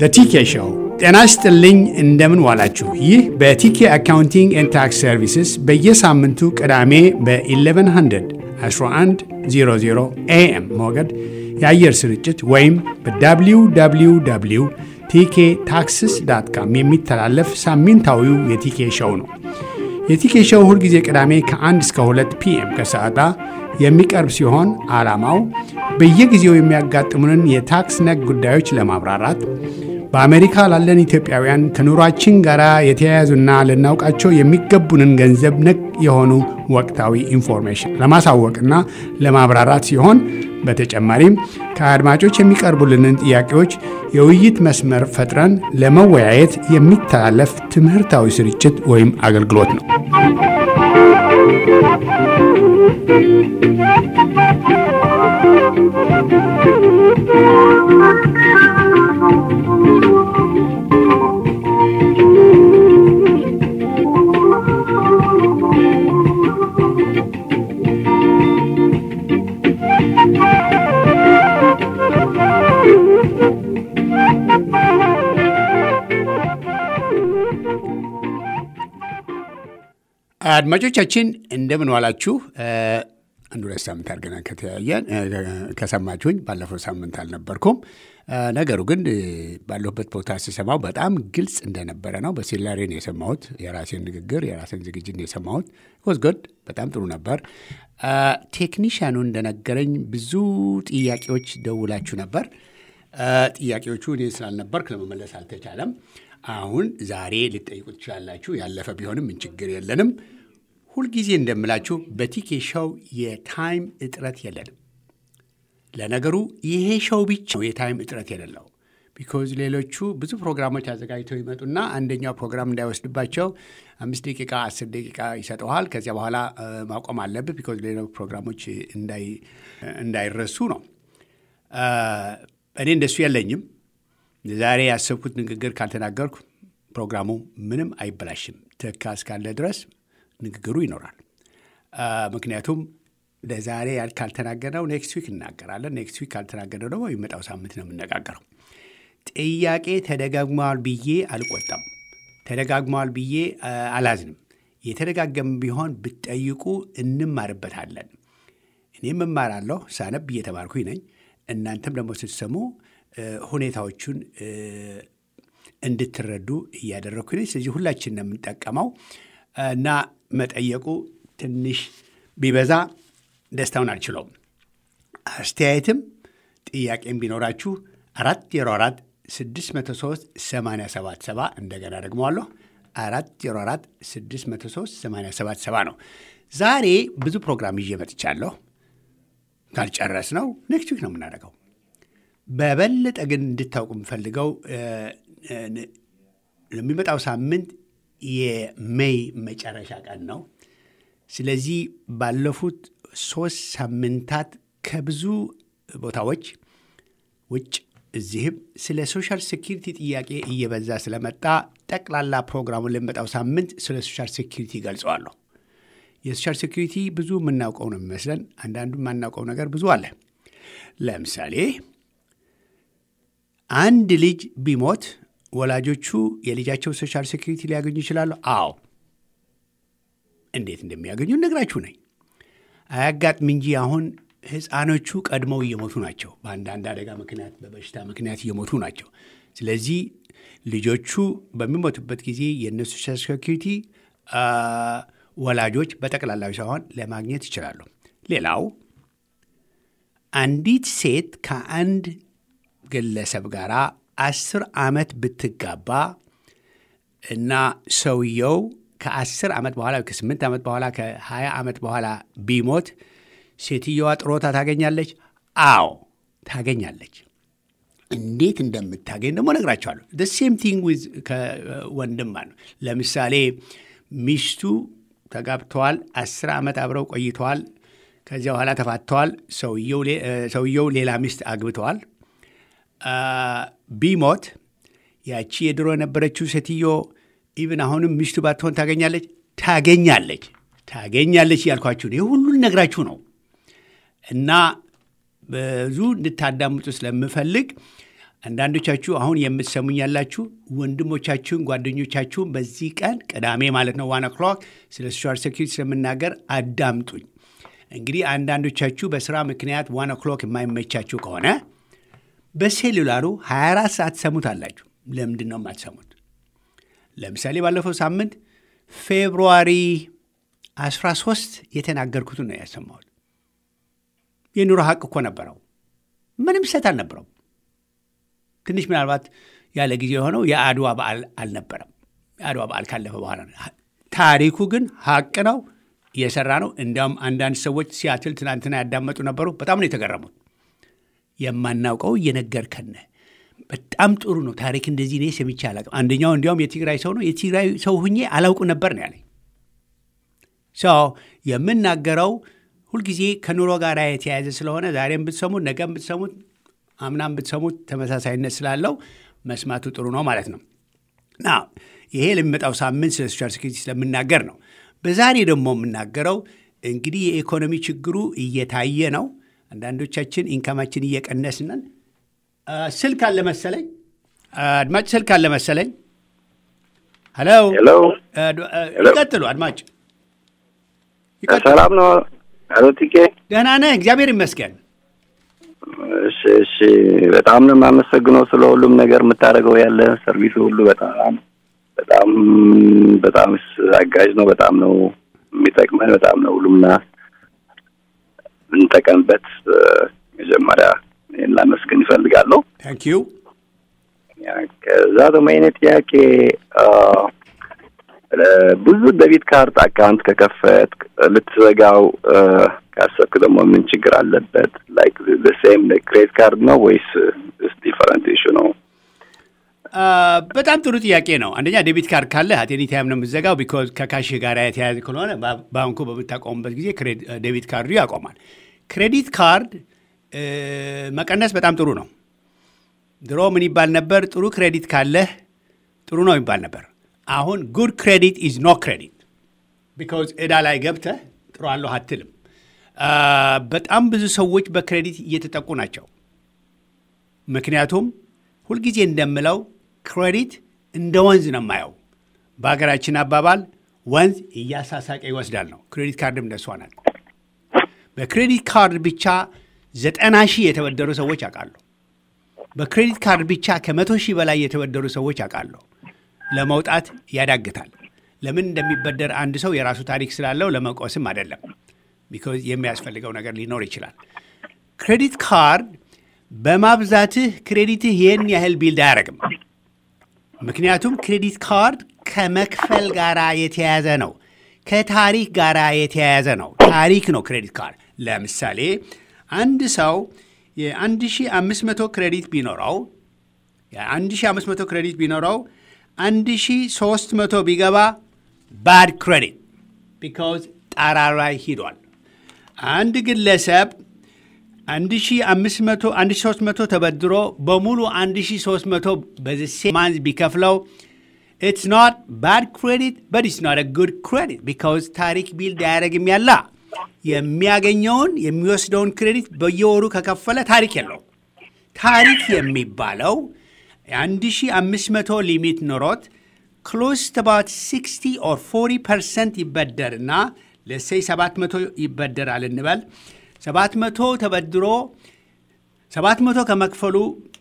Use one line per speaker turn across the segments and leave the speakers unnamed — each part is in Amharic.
ቲኬ ሾው። ጤና ይስጥልኝ፣ እንደምን ዋላችሁ። ይህ በቲኬ አካውንቲንግ ኤንድ ታክስ ሰርቪስስ በየሳምንቱ ቅዳሜ በ1100 1100 ኤኤም ሞገድ የአየር ስርጭት ወይም በwww ቲኬ ታክስስ ዳት ካም የሚተላለፍ ሳምንታዊው የቲኬ ሾው ነው። የቲኬ ሾው ሁልጊዜ ቅዳሜ ከ1 እስከ 2 ፒኤም ከሰዓታ የሚቀርብ ሲሆን ዓላማው በየጊዜው የሚያጋጥሙንን የታክስ ነክ ጉዳዮች ለማብራራት በአሜሪካ ላለን ኢትዮጵያውያን ከኑሯችን ጋር የተያያዙና ልናውቃቸው የሚገቡንን ገንዘብ ነክ የሆኑ ወቅታዊ ኢንፎርሜሽን ለማሳወቅና ለማብራራት ሲሆን በተጨማሪም ከአድማጮች የሚቀርቡልንን ጥያቄዎች የውይይት መስመር ፈጥረን ለመወያየት የሚተላለፍ ትምህርታዊ ስርጭት ወይም አገልግሎት ነው። አድማጮቻችን እንደምን ዋላችሁ። አንድ ሁለት ሳምንት አድርገናል ከተያየን ከሰማችሁኝ። ባለፈው ሳምንት አልነበርኩም። ነገሩ ግን ባለሁበት ቦታ ስሰማው በጣም ግልጽ እንደነበረ ነው። በሴላሬ ነው የሰማሁት። የራሴን ንግግር የራሴን ዝግጅት ነው የሰማሁት። ወዝጎድ በጣም ጥሩ ነበር። ቴክኒሽያኑ እንደነገረኝ ብዙ ጥያቄዎች ደውላችሁ ነበር። ጥያቄዎቹ እኔ ስላልነበርክ ለመመለስ አልተቻለም። አሁን ዛሬ ልጠይቁ ትችላላችሁ። ያለፈ ቢሆንም ምን ችግር የለንም። ሁልጊዜ እንደምላችሁ በቲኬ ሾው የታይም እጥረት የለንም። ለነገሩ ይሄ ሾው ብቻ ነው የታይም እጥረት የሌለው። ቢኮዝ ሌሎቹ ብዙ ፕሮግራሞች አዘጋጅተው ይመጡና አንደኛው ፕሮግራም እንዳይወስድባቸው አምስት ደቂቃ አስር ደቂቃ ይሰጠዋል። ከዚያ በኋላ ማቆም አለብህ። ቢኮዝ ሌሎች ፕሮግራሞች እንዳይረሱ ነው። እኔ እንደሱ የለኝም። ዛሬ ያሰብኩት ንግግር ካልተናገርኩ ፕሮግራሙ ምንም አይበላሽም። ትካ እስካለ ድረስ ንግግሩ ይኖራል። ምክንያቱም ለዛሬ ካልተናገርነው ኔክስት ዊክ እናገራለን። ኔክስት ዊክ ካልተናገርነው ደግሞ የሚመጣው ሳምንት ነው የምነጋገረው። ጥያቄ ተደጋግመዋል ብዬ አልቆጣም። ተደጋግመዋል ብዬ አላዝንም። የተደጋገመ ቢሆን ብትጠይቁ እንማርበታለን። እኔም እማራለሁ። ሳነብ እየተማርኩኝ ነኝ። እናንተም ደግሞ ስትሰሙ ሁኔታዎቹን እንድትረዱ እያደረግኩ ነኝ። ስለዚህ ሁላችን ነው የምንጠቀመው እና መጠየቁ ትንሽ ቢበዛ ደስታውን አልችለውም። አስተያየትም ጥያቄም ቢኖራችሁ አራት ዜሮ አራት ስድስት መቶ ሶስት ሰማንያ ሰባት ሰባ እንደገና ደግመዋለሁ አራት ዜሮ አራት ስድስት መቶ ሶስት ሰማንያ ሰባት ሰባ ነው። ዛሬ ብዙ ፕሮግራም ይዤ መጥቻለሁ። ካልጨረስ ነው ኔክስት ዊክ ነው የምናደርገው። በበለጠ ግን እንድታውቁ የምፈልገው ለሚመጣው ሳምንት የሜይ መጨረሻ ቀን ነው። ስለዚህ ባለፉት ሶስት ሳምንታት ከብዙ ቦታዎች ውጭ እዚህም ስለ ሶሻል ሴኪሪቲ ጥያቄ እየበዛ ስለመጣ ጠቅላላ ፕሮግራሙን ለሚመጣው ሳምንት ስለ ሶሻል ሴኪሪቲ ገልጸዋለሁ። የሶሻል ሴኪሪቲ ብዙ የምናውቀው ነው የሚመስለን፣ አንዳንዱ የማናውቀው ነገር ብዙ አለ። ለምሳሌ አንድ ልጅ ቢሞት ወላጆቹ የልጃቸው ሶሻል ሴኪሪቲ ሊያገኙ ይችላሉ? አዎ። እንዴት እንደሚያገኙ ነግራችሁ ነኝ። አያጋጥም እንጂ አሁን ሕፃኖቹ ቀድመው እየሞቱ ናቸው። በአንዳንድ አደጋ ምክንያት፣ በበሽታ ምክንያት እየሞቱ ናቸው። ስለዚህ ልጆቹ በሚሞቱበት ጊዜ የእነሱ ሶሻል ሴኪሪቲ ወላጆች በጠቅላላዊ ሳይሆን ለማግኘት ይችላሉ። ሌላው አንዲት ሴት ከአንድ ግለሰብ ጋር አስር ዓመት ብትጋባ እና ሰውየው ከአስር ዓመት በኋላ ከስምንት ዓመት በኋላ ከሀያ ዓመት በኋላ ቢሞት ሴትየዋ ጥሮታ ታገኛለች? አዎ ታገኛለች። እንዴት እንደምታገኝ ደግሞ ነግራቸዋለሁ። ሴም ቲንግ ዊዝ ከወንድም ነው። ለምሳሌ ሚስቱ ተጋብተዋል፣ አስር ዓመት አብረው ቆይተዋል። ከዚያ በኋላ ተፋተዋል። ሰውየው ሌላ ሚስት አግብተዋል። ቢሞት ያቺ የድሮ የነበረችው ሴትዮ ኢብን አሁንም ሚስቱ ባትሆን ታገኛለች ታገኛለች ታገኛለች እያልኳችሁ ይህ ሁሉን ነግራችሁ ነው እና ብዙ እንድታዳምጡ ስለምፈልግ አንዳንዶቻችሁ አሁን የምትሰሙኝ ያላችሁ ወንድሞቻችሁን፣ ጓደኞቻችሁን በዚህ ቀን ቅዳሜ ማለት ነው ዋን ኦክሎክ ስለ ሶሻል ሴኪሪቲ ስለምናገር አዳምጡኝ። እንግዲህ አንዳንዶቻችሁ በስራ ምክንያት ዋን ኦክሎክ የማይመቻችሁ ከሆነ በሴሉላሩ 24 ሰዓት ሰሙት አላችሁ። ለምንድን ነው የማትሰሙት? ለምሳሌ ባለፈው ሳምንት ፌብሩዋሪ 13 የተናገርኩትን ነው ያሰማሁት። የኑሮ ሀቅ እኮ ነበረው። ምንም ስህተት አልነበረው። ትንሽ ምናልባት ያለ ጊዜ የሆነው የአድዋ በዓል አልነበረም። የአድዋ በዓል ካለፈ በኋላ ነው። ታሪኩ ግን ሀቅ ነው፣ እየሰራ ነው። እንዲያውም አንዳንድ ሰዎች ሲያትል ትናንትና ያዳመጡ ነበሩ። በጣም ነው የተገረሙት። የማናውቀው እየነገርከን በጣም ጥሩ ነው። ታሪክ እንደዚህ እኔ ሰምቼ አላውቅም። አንደኛው እንዲያውም የትግራይ ሰው ነው። የትግራይ ሰው ሁኜ አላውቅ ነበር ነው ያለኝ። ሰው የምናገረው ሁልጊዜ ከኑሮ ጋር የተያያዘ ስለሆነ ዛሬም ብትሰሙት ነገም ብትሰሙት አምናም ብትሰሙት ተመሳሳይነት ስላለው መስማቱ ጥሩ ነው ማለት ነው። ና ይሄ ለሚመጣው ሳምንት ስለ ሶሻል ሴኩሪቲ ስለምናገር ነው። በዛሬ ደግሞ የምናገረው እንግዲህ የኢኮኖሚ ችግሩ እየታየ ነው። አንዳንዶቻችን ኢንካማችን እየቀነስነን ስልክ አለ መሰለኝ፣ አድማጭ ስልክ አለ መሰለኝ። ሄሎ
ሄሎ፣
ይቀጥሉ አድማጭ።
ሰላም ነው አቶ ቲኬ?
ደህና ነህ? እግዚአብሔር ይመስገን።
እሺ፣ እሺ። በጣም ነው የማመሰግነው ስለ ሁሉም ነገር የምታደርገው ያለ ሰርቪስ ሁሉ በጣም በጣም በጣም አጋዥ ነው። በጣም ነው የሚጠቅመን። በጣም ነው ሁሉምና ብንጠቀምበት መጀመሪያ ይህን ላመስገን ይፈልጋለሁ።
ታንክ ዩ።
ከዛ ደግሞ የእኔ ጥያቄ ብዙ ደቢት ካርድ አካውንት ከከፈት ልትዘጋው ካሰብክ ደግሞ ምን ችግር አለበት? ላይክ ሴም ክሬዲት ካርድ ነው ወይስ ዲፈረንት ኢሹ ነው?
በጣም ጥሩ ጥያቄ ነው። አንደኛ ዴቢት ካርድ ካለ አቴኒ ታይም ነው የምዘጋው። ቢኮዝ ከካሽ ጋር የተያያዘ ከሆነ ባንኩ በምታቆሙበት ጊዜ ዴቢት ካርዱ ያቆማል። ክሬዲት ካርድ መቀነስ በጣም ጥሩ ነው። ድሮ ምን ይባል ነበር? ጥሩ ክሬዲት ካለህ ጥሩ ነው ይባል ነበር። አሁን ጉድ ክሬዲት ኢዝ ኖ ክሬዲት ቢካዝ ዕዳ ላይ ገብተህ ጥሩ አለሁ አትልም። በጣም ብዙ ሰዎች በክሬዲት እየተጠቁ ናቸው። ምክንያቱም ሁልጊዜ እንደምለው ክሬዲት እንደ ወንዝ ነው የማየው። በሀገራችን አባባል ወንዝ እያሳሳቀ ይወስዳል ነው። ክሬዲት ካርድም እንደሷ ናት። በክሬዲት ካርድ ብቻ ዘጠና ሺህ የተበደሩ ሰዎች አውቃሉ። በክሬዲት ካርድ ብቻ ከመቶ ሺህ በላይ የተበደሩ ሰዎች አውቃለሁ። ለመውጣት ያዳግታል። ለምን እንደሚበደር አንድ ሰው የራሱ ታሪክ ስላለው ለመቆስም አይደለም። ቢኮዝ የሚያስፈልገው ነገር ሊኖር ይችላል። ክሬዲት ካርድ በማብዛትህ ክሬዲትህ ይህን ያህል ቢልድ አያደርግም። ምክንያቱም ክሬዲት ካርድ ከመክፈል ጋር የተያያዘ ነው። ከታሪክ ጋር የተያያዘ ነው። ታሪክ ነው ክሬዲት ካርድ። ለምሳሌ አንድ ሰው የ1500 ክሬዲት ቢኖረው የ1500 ክሬዲት ቢኖረው 1300 ቢገባ ባድ ክሬዲት ቢካዝ ጣራ ላይ ሂዷል። አንድ ግለሰብ 1300 ተበድሮ በሙሉ 1300 በዚህ ማንዝ ቢከፍለው ኢትስ ኖት ባድ ክሬዲት በት ኢትስ ኖት ጉድ ክሬዲት ቢካዝ ታሪክ ቢልድ አያደርግም ያላ የሚያገኘውን የሚወስደውን ክሬዲት በየወሩ ከከፈለ ታሪክ የለው። ታሪክ የሚባለው የ1500 ሊሚት ኖሮት ክሎስ about 60 ኦር 40 ፐርሰንት ይበደርና ለሴይ 700 ይበደራል እንበል 700 ተበድሮ 700 ከመክፈሉ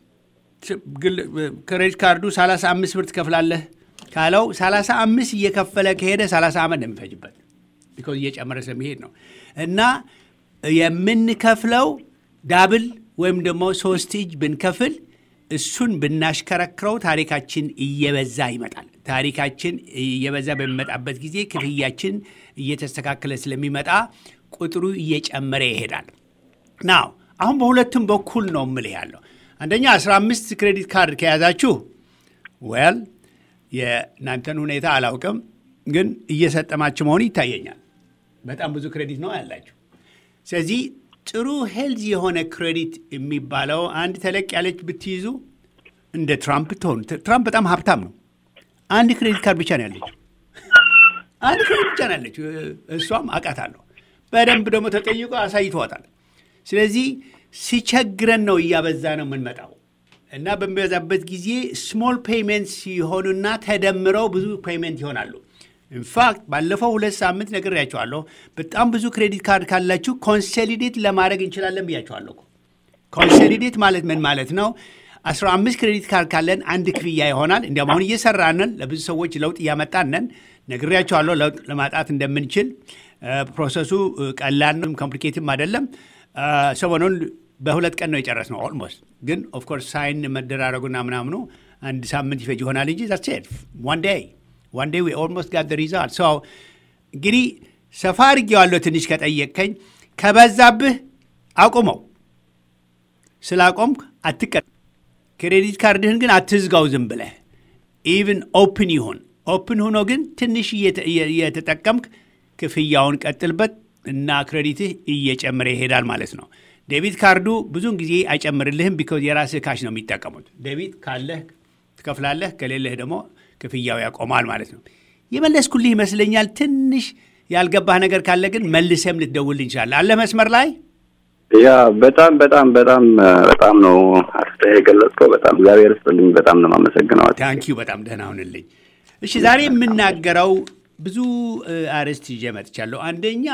ክሬዲት ካርዱ 35 ብር ትከፍላለህ ካለው 35 እየከፈለ ከሄደ 30 ዓመት ነው የሚፈጅበት ቢኮዝ እየጨመረ ስለሚሄድ ነው እና የምንከፍለው ዳብል ወይም ደግሞ ሶስት እጅ ብንከፍል እሱን ብናሽከረክረው ታሪካችን እየበዛ ይመጣል። ታሪካችን እየበዛ በሚመጣበት ጊዜ ክፍያችን እየተስተካከለ ስለሚመጣ ቁጥሩ እየጨመረ ይሄዳል። ናው አሁን በሁለቱም በኩል ነው ምልህ ያለው። አንደኛ 15 ክሬዲት ካርድ ከያዛችሁ ወል የእናንተን ሁኔታ አላውቅም፣ ግን እየሰጠማችሁ መሆኑ ይታየኛል። በጣም ብዙ ክሬዲት ነው ያላችሁ። ስለዚህ ጥሩ ሄልዝ የሆነ ክሬዲት የሚባለው አንድ ተለቅ ያለች ብትይዙ እንደ ትራምፕ ትሆኑ። ትራምፕ በጣም ሀብታም ነው። አንድ ክሬዲት ካርድ ብቻ ነው ያለችው። አንድ ክሬዲት ብቻ ነው ያለችው። እሷም አውቃታለሁ። በደንብ ደግሞ ተጠይቆ አሳይተዋታል። ስለዚህ ሲቸግረን ነው እያበዛ ነው የምንመጣው። እና በሚበዛበት ጊዜ ስሞል ፔይመንት ሲሆኑና ተደምረው ብዙ ፔይመንት ይሆናሉ። ኢንፋክት ባለፈው ሁለት ሳምንት ነግሬያቸዋለሁ። በጣም ብዙ ክሬዲት ካርድ ካላችሁ ኮንሶሊዴት ለማድረግ እንችላለን ብያቸዋለሁ። ኮንሶሊዴት ማለት ምን ማለት ነው? 15 ክሬዲት ካርድ ካለን አንድ ክፍያ ይሆናል። እንዲያውም አሁን እየሰራንን ለብዙ ሰዎች ለውጥ እያመጣንን ነግሬያቸዋለሁ። ለውጥ ለማጣት እንደምንችል ፕሮሰሱ ቀላል ነው፣ ኮምፕሊኬትም አይደለም። ሰሞኑን በሁለት ቀን ነው የጨረስነው ኦልሞስት። ግን ኦፍኮርስ ሳይን መደራረጉና ምናምኑ አንድ ሳምንት ይፈጅ ይሆናል እንጂ ዛትስ ኢት ዋን ዴይ ዋን ዴይ ዊ ኦልሞስት ጋት ሪዛልት። ሶ እንግዲህ ሰፋ አድርጌዋለሁ። ትንሽ ከጠየቅከኝ ከበዛብህ አቁመው። ስላቆምክ አትቀ ክሬዲት ካርድህን ግን አትዝጋው ዝም ብለህ ኢቭን ኦፕን ይሁን ኦፕን ሆኖ ግን ትንሽ እየተጠቀምክ ክፍያውን ቀጥልበት እና ክሬዲትህ እየጨመረ ይሄዳል ማለት ነው። ዴቢት ካርዱ ብዙውን ጊዜ አይጨምርልህም፣ ቢኮዝ የራስህ ካሽ ነው የሚጠቀሙት። ዴቢት ካለህ ትከፍላለህ፣ ከሌለህ ደግሞ ክፍያው ያቆማል ማለት ነው። የመለስኩልህ ይመስለኛል። ትንሽ ያልገባህ ነገር ካለ ግን መልሰም ልትደውል እንችላለን። አለ መስመር ላይ
ያ በጣም በጣም በጣም በጣም ነው አስተያየት የገለጽከው። በጣም እግዚአብሔር ይስጥልኝ። በጣም ነው የማመሰግነው።
ታንኪዩ በጣም ደህና ሁንልኝ። እሺ ዛሬ የምናገረው ብዙ አርዕስት ይዤ መጥቻለሁ። አንደኛ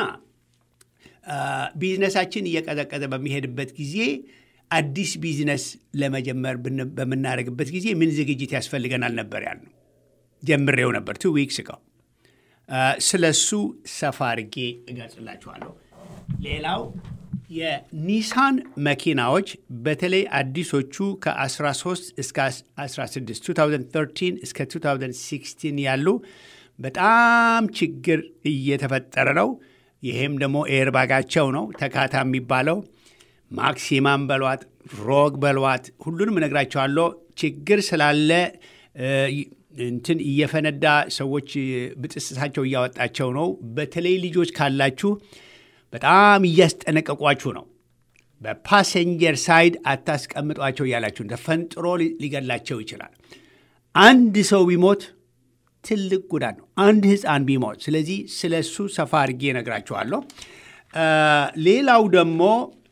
ቢዝነሳችን እየቀዘቀዘ በሚሄድበት ጊዜ አዲስ ቢዝነስ ለመጀመር በምናደርግበት ጊዜ ምን ዝግጅት ያስፈልገናል ነበር ያልነው። ጀምሬው ነበር ቱ ዊክስ እቀው ስለ እሱ ሰፋ አድርጌ እገልጽላችኋለሁ። ሌላው የኒሳን መኪናዎች በተለይ አዲሶቹ ከ13 እስከ 16 2013 እስከ 2016 ያሉ በጣም ችግር እየተፈጠረ ነው። ይሄም ደግሞ ኤርባጋቸው ነው ተካታ የሚባለው ማክሲማም በሏት ሮግ በሏት ሁሉንም እነግራቸዋለሁ። ችግር ስላለ እንትን እየፈነዳ ሰዎች ብጥስሳቸው እያወጣቸው ነው። በተለይ ልጆች ካላችሁ በጣም እያስጠነቀቋችሁ ነው። በፓሰንጀር ሳይድ አታስቀምጧቸው እያላችሁ ተፈንጥሮ ሊገላቸው ይችላል። አንድ ሰው ቢሞት ትልቅ ጉዳት ነው። አንድ ሕፃን ቢሞት። ስለዚህ ስለ እሱ ሰፋ አድርጌ እነግራችኋለሁ። ሌላው ደግሞ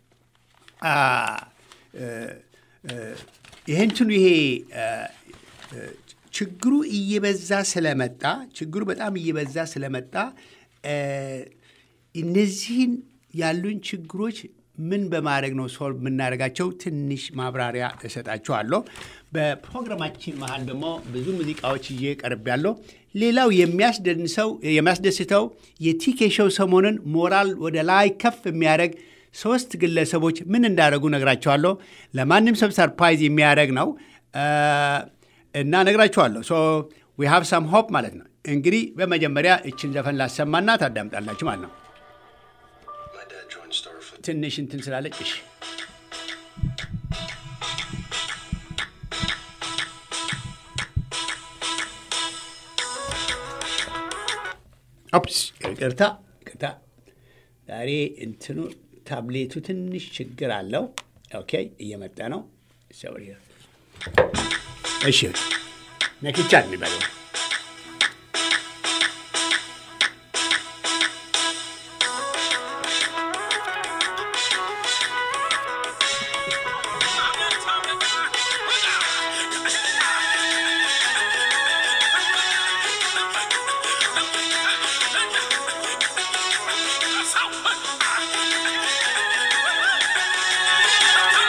ይህንትኑ ይሄ ችግሩ እየበዛ ስለመጣ ችግሩ በጣም እየበዛ ስለመጣ እነዚህን ያሉን ችግሮች ምን በማድረግ ነው ሶልቭ የምናደርጋቸው? ትንሽ ማብራሪያ እሰጣችኋለሁ። በፕሮግራማችን መሀል ደግሞ ብዙ ሙዚቃዎች ይዤ ቀርቤያለሁ። ሌላው የሚያስደስተው የቲኬ ሾው ሰሞኑን ሞራል ወደ ላይ ከፍ የሚያደርግ ሶስት ግለሰቦች ምን እንዳደረጉ ነግራቸዋለሁ። ለማንም ሰብ ሰርፕራይዝ የሚያደርግ ነው እና ነግራችኋለሁ። ሶ ዊ ሃቭ ሳም ሆፕ ማለት ነው። እንግዲህ በመጀመሪያ እችን ዘፈን ላሰማና ታዳምጣላችሁ ማለት ነው። ትንሽ እንትን ስላለች እሺ ኦፕስ ይቅርታ ይቅርታ። ዛሬ እንትኑ ታብሌቱ ትንሽ ችግር አለው። ኦኬ እየመጣ ነው። እሺ ነክቻ የሚበለው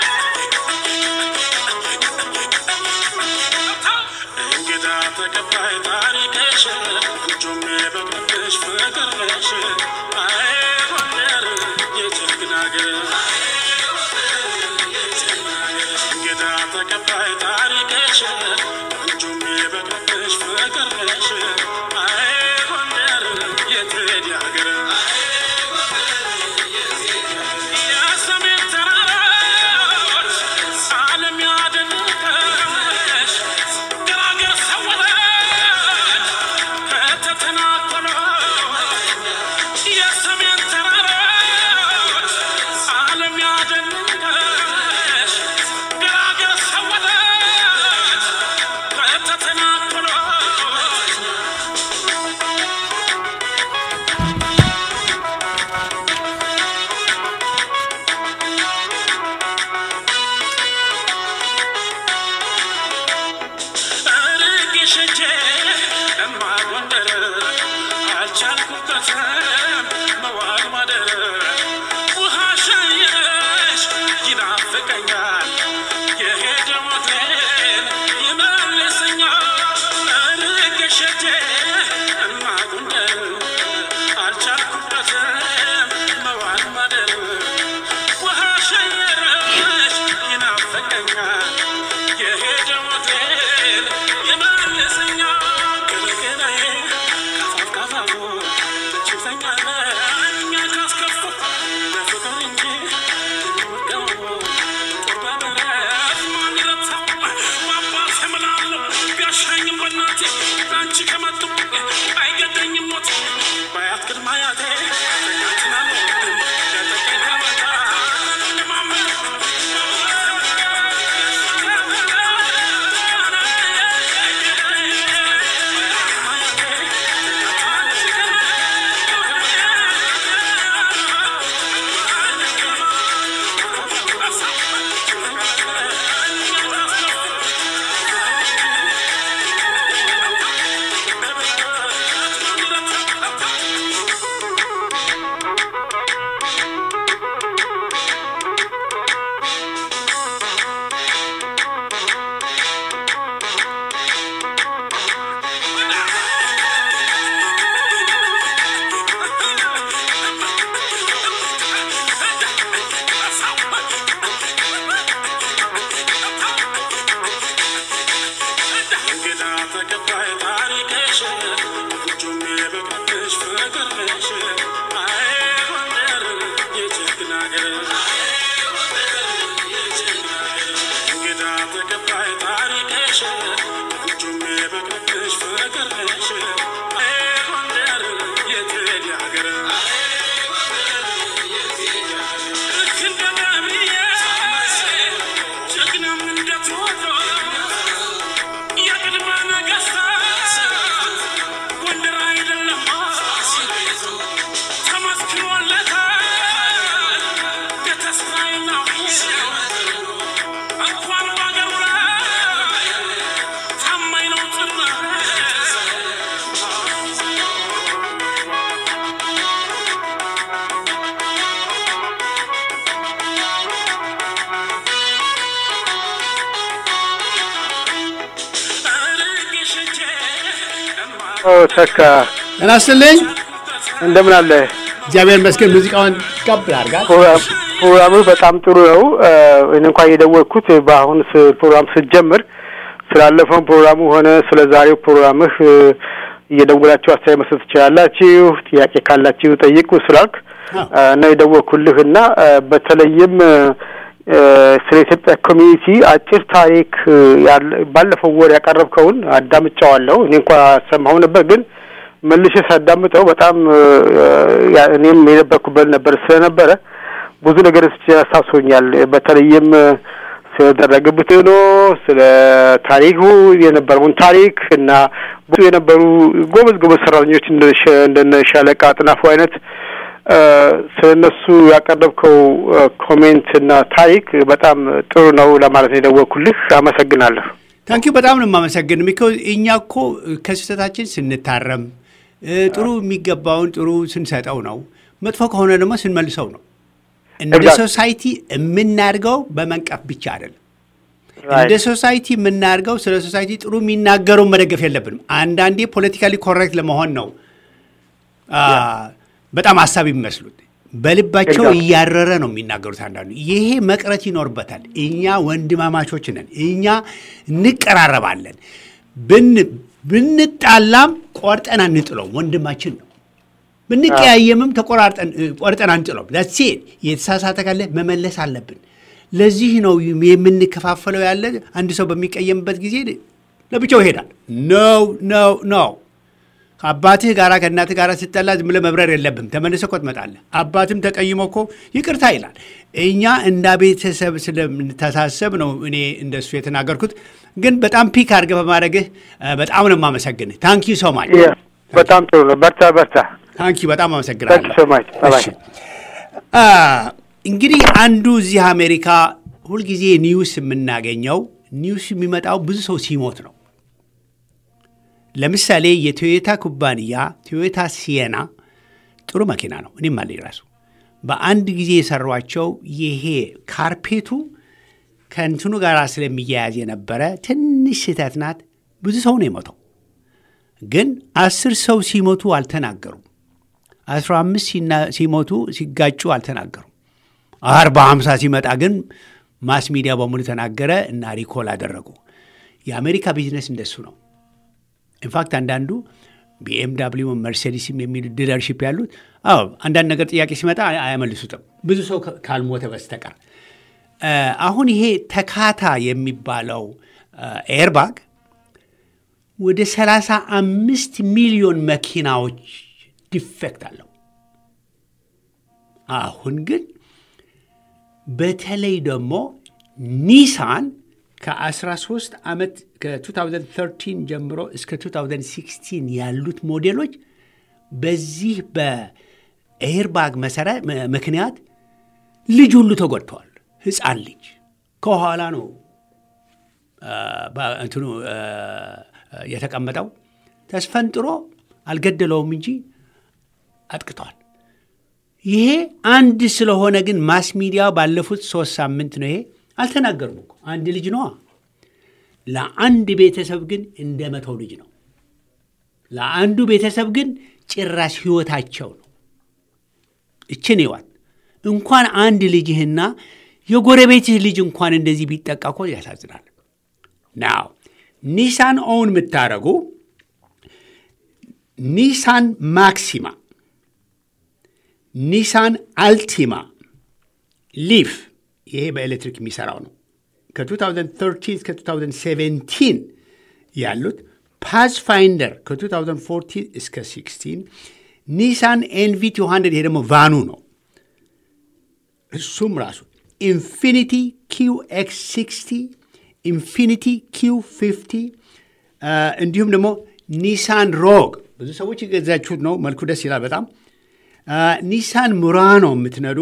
ተቀባይ ተካ
ጤና ይስጥልኝ።
እንደምን አለ?
እግዚአብሔር ይመስገን። ሙዚቃውን ቀብ አድርጋል።
ፕሮግራም ፕሮግራሙ በጣም ጥሩ ነው። እኔ እንኳን የደወልኩት በአሁን ስ- ፕሮግራም ስትጀምር ስላለፈውን ፕሮግራሙ ሆነ ስለ ዛሬው ፕሮግራምህ እ፣ እየደወላችሁ አስተያየት መስጠት ትችላላችሁ፣ ጥያቄ ካላችሁ ጠይቁ ስላልክ
አዎ።
እ፣ ነው የደወልኩልህ እና እ፣ በተለይም እ፣ እ፣ ስለ ኢትዮጵያ ኮሚኒቲ አጭር ታሪክ እ፣ ያለ ባለፈው ወር ያቀረብከውን አዳምጫዋለሁ። እኔ እንኳ ሰማሁ ነበር ግን መልሼ ሳዳምጠው በጣም እ፣ ያ- እኔም የነበርኩበት ነበር ስለነበረ ብዙ ነገር አስታውሶኛል። በተለይም እ፣ ስለደረገ ብትኖ ስለ ታሪኩ የነበረውን ታሪክ እና ብዙ የነበሩ ጎበዝ ጎበዝ ሰራተኞች እንደ ሸ- እንደነ ሻለቃ አጥናፉ አይነት እ፣ ስለ እነሱ ያቀረብከው እ፣ ኮሜንት እና ታሪክ በጣም ጥሩ ነው ለማለት ነው የደወልኩልህ። አመሰግናለሁ።
ታንኪዩ በጣም ነው የማመሰግን። ቢኮዝ እኛ እኮ ከስህተታችን ስንታረም እ፣ ጥሩ የሚገባውን ጥሩ ስንሰጠው ነው፣ መጥፎ ከሆነ ደግሞ ስንመልሰው ነው። እንደ
Exactly.
ሶሳይቲ የምናድገው በመንቀፍ ብቻ አይደለም።
Right.
እንደ ሶሳይቲ የምናድገው ስለ ሶሳይቲ ጥሩ የሚናገረውን መደገፍ የለብንም። አንዳንዴ ፖለቲካሊ ኮሬክት ለመሆን ነው አ፣ በጣም ሀሳብ የሚመስሉት በልባቸው
Exactly.
እያረረ ነው የሚናገሩት። አንዳንዱ ይሄ መቅረት ይኖርበታል። እኛ ወንድማማቾች ነን። እኛ እንቀራረባለን። ብን ብንጣላም ቆርጠን አንጥለውም። ወንድማችን ነው። ብንቀያየምም ተቆራርጠን እ፣ ቆርጠን አንጥለውም። ዳሴ የተሳሳተ ካለ መመለስ አለብን። ለዚህ ነው የምንከፋፈለው ያለ አንድ ሰው በሚቀየምበት ጊዜ ለብቻው ይሄዳል። ነው ነው ነው ከአባትህ ጋር ከእናትህ ጋር ስትጠላ ዝም ብለህ መብረር የለብም። ተመልሰህ እኮ ትመጣለህ። አባትም ተቀይሞ እኮ ይቅርታ ይላል። እኛ እንደ ቤተሰብ ስለምንተሳሰብ ነው እኔ እንደሱ የተናገርኩት። ግን በጣም ፒክ አድርገህ በማድረግህ እ፣ በጣም ነው የማመሰግንህ። ታንኪ ሶ ማች
Yeah. በጣም ጥሩ ነው። በርታ በርታ።
ታንኪ በጣም
ታንክ
አመሰግናለሁ።
ሶ ማች ባይ
እሺ። አ፣ እንግዲህ አንዱ እዚህ አሜሪካ ሁልጊዜ ኒውስ የምናገኘው ኒውስ የሚመጣው ብዙ ሰው ሲሞት ነው። ለምሳሌ የቶዮታ ኩባንያ ቶዮታ ሲየና ጥሩ መኪና ነው። እኔም አለኝ ራሱ በአንድ ጊዜ የሰሯቸው ይሄ ካርፔቱ ከእንትኑ ጋር ስለሚያያዝ የነበረ ትንሽ ስህተት ናት። ብዙ ሰው ነው የሞተው። ግን አስር ሰው ሲሞቱ አልተናገሩም። አስራ አምስት ሲና- ሲሞቱ ሲጋጩ አልተናገሩም። አርባ ሀምሳ ሲመጣ ግን ማስ ሚዲያ በሙሉ ተናገረ እና ሪኮል አደረጉ። የአሜሪካ ቢዝነስ እንደሱ ነው። ኢንፋክት አንዳንዱ ቢኤምዳብሊው መርሴዲስም የሚሉ ዲለርሺፕ ያሉት አዎ አንዳንድ ነገር ጥያቄ ሲመጣ አይ- አያመልሱትም ብዙ ሰው ከ- ካልሞተ በስተቀር እ፣ አሁን ይሄ ተካታ የሚባለው ኤርባግ ወደ 35 ሚሊዮን መኪናዎች ዲፌክት አለው። አሁን ግን በተለይ ደግሞ ኒሳን ከ13 ዓመት ከ2013 ጀምሮ እስከ 2016 ያሉት ሞዴሎች በዚህ በኤርባግ መሰረ ም- ምክንያት ልጅ ሁሉ ተጎድተዋል። ህፃን ልጅ ከኋላ ነው አ፣ በ- እንትኑ አ፣ የተቀመጠው ተስፈንጥሮ አልገደለውም እንጂ አጥቅቷል። ይሄ አንድ ስለሆነ ግን ማስ ሚዲያ ባለፉት ሶስት ሳምንት ነው ይሄ አልተናገሩም እኮ አንድ ልጅ ነዋ። ለአንድ ቤተሰብ ግን እንደ መተው ልጅ ነው። ለአንዱ ቤተሰብ ግን ጭራሽ ህይወታቸው ነው። እችን ይዋት እንኳን አንድ ልጅህና የጎረቤትህ ልጅ እንኳን እንደዚህ ቢጠቃ እኮ ያሳዝናል። ናው ኒሳን ኦውን የምታደርጉ ኒሳን ማክሲማ፣ ኒሳን አልቲማ፣ ሊፍ ይሄ በኤሌክትሪክ የሚሰራው ነው። ከ2013 እስከ 2017 ያሉት ፓስፋይንደር ከ2014 እስከ 16 ኒሳን ኤንቪ 200 ይሄ ደግሞ ቫኑ ነው። እሱም ራሱ ኢንፊኒቲ ኪው ኤክስ 60 ኢንፊኒቲ ኪው 50 እንዲሁም ደግሞ ኒሳን ሮግ ብዙ ሰዎች የገዛችሁት ነው። መልኩ ደስ ይላል በጣም ኒሳን ሙራኖ የምትነዱ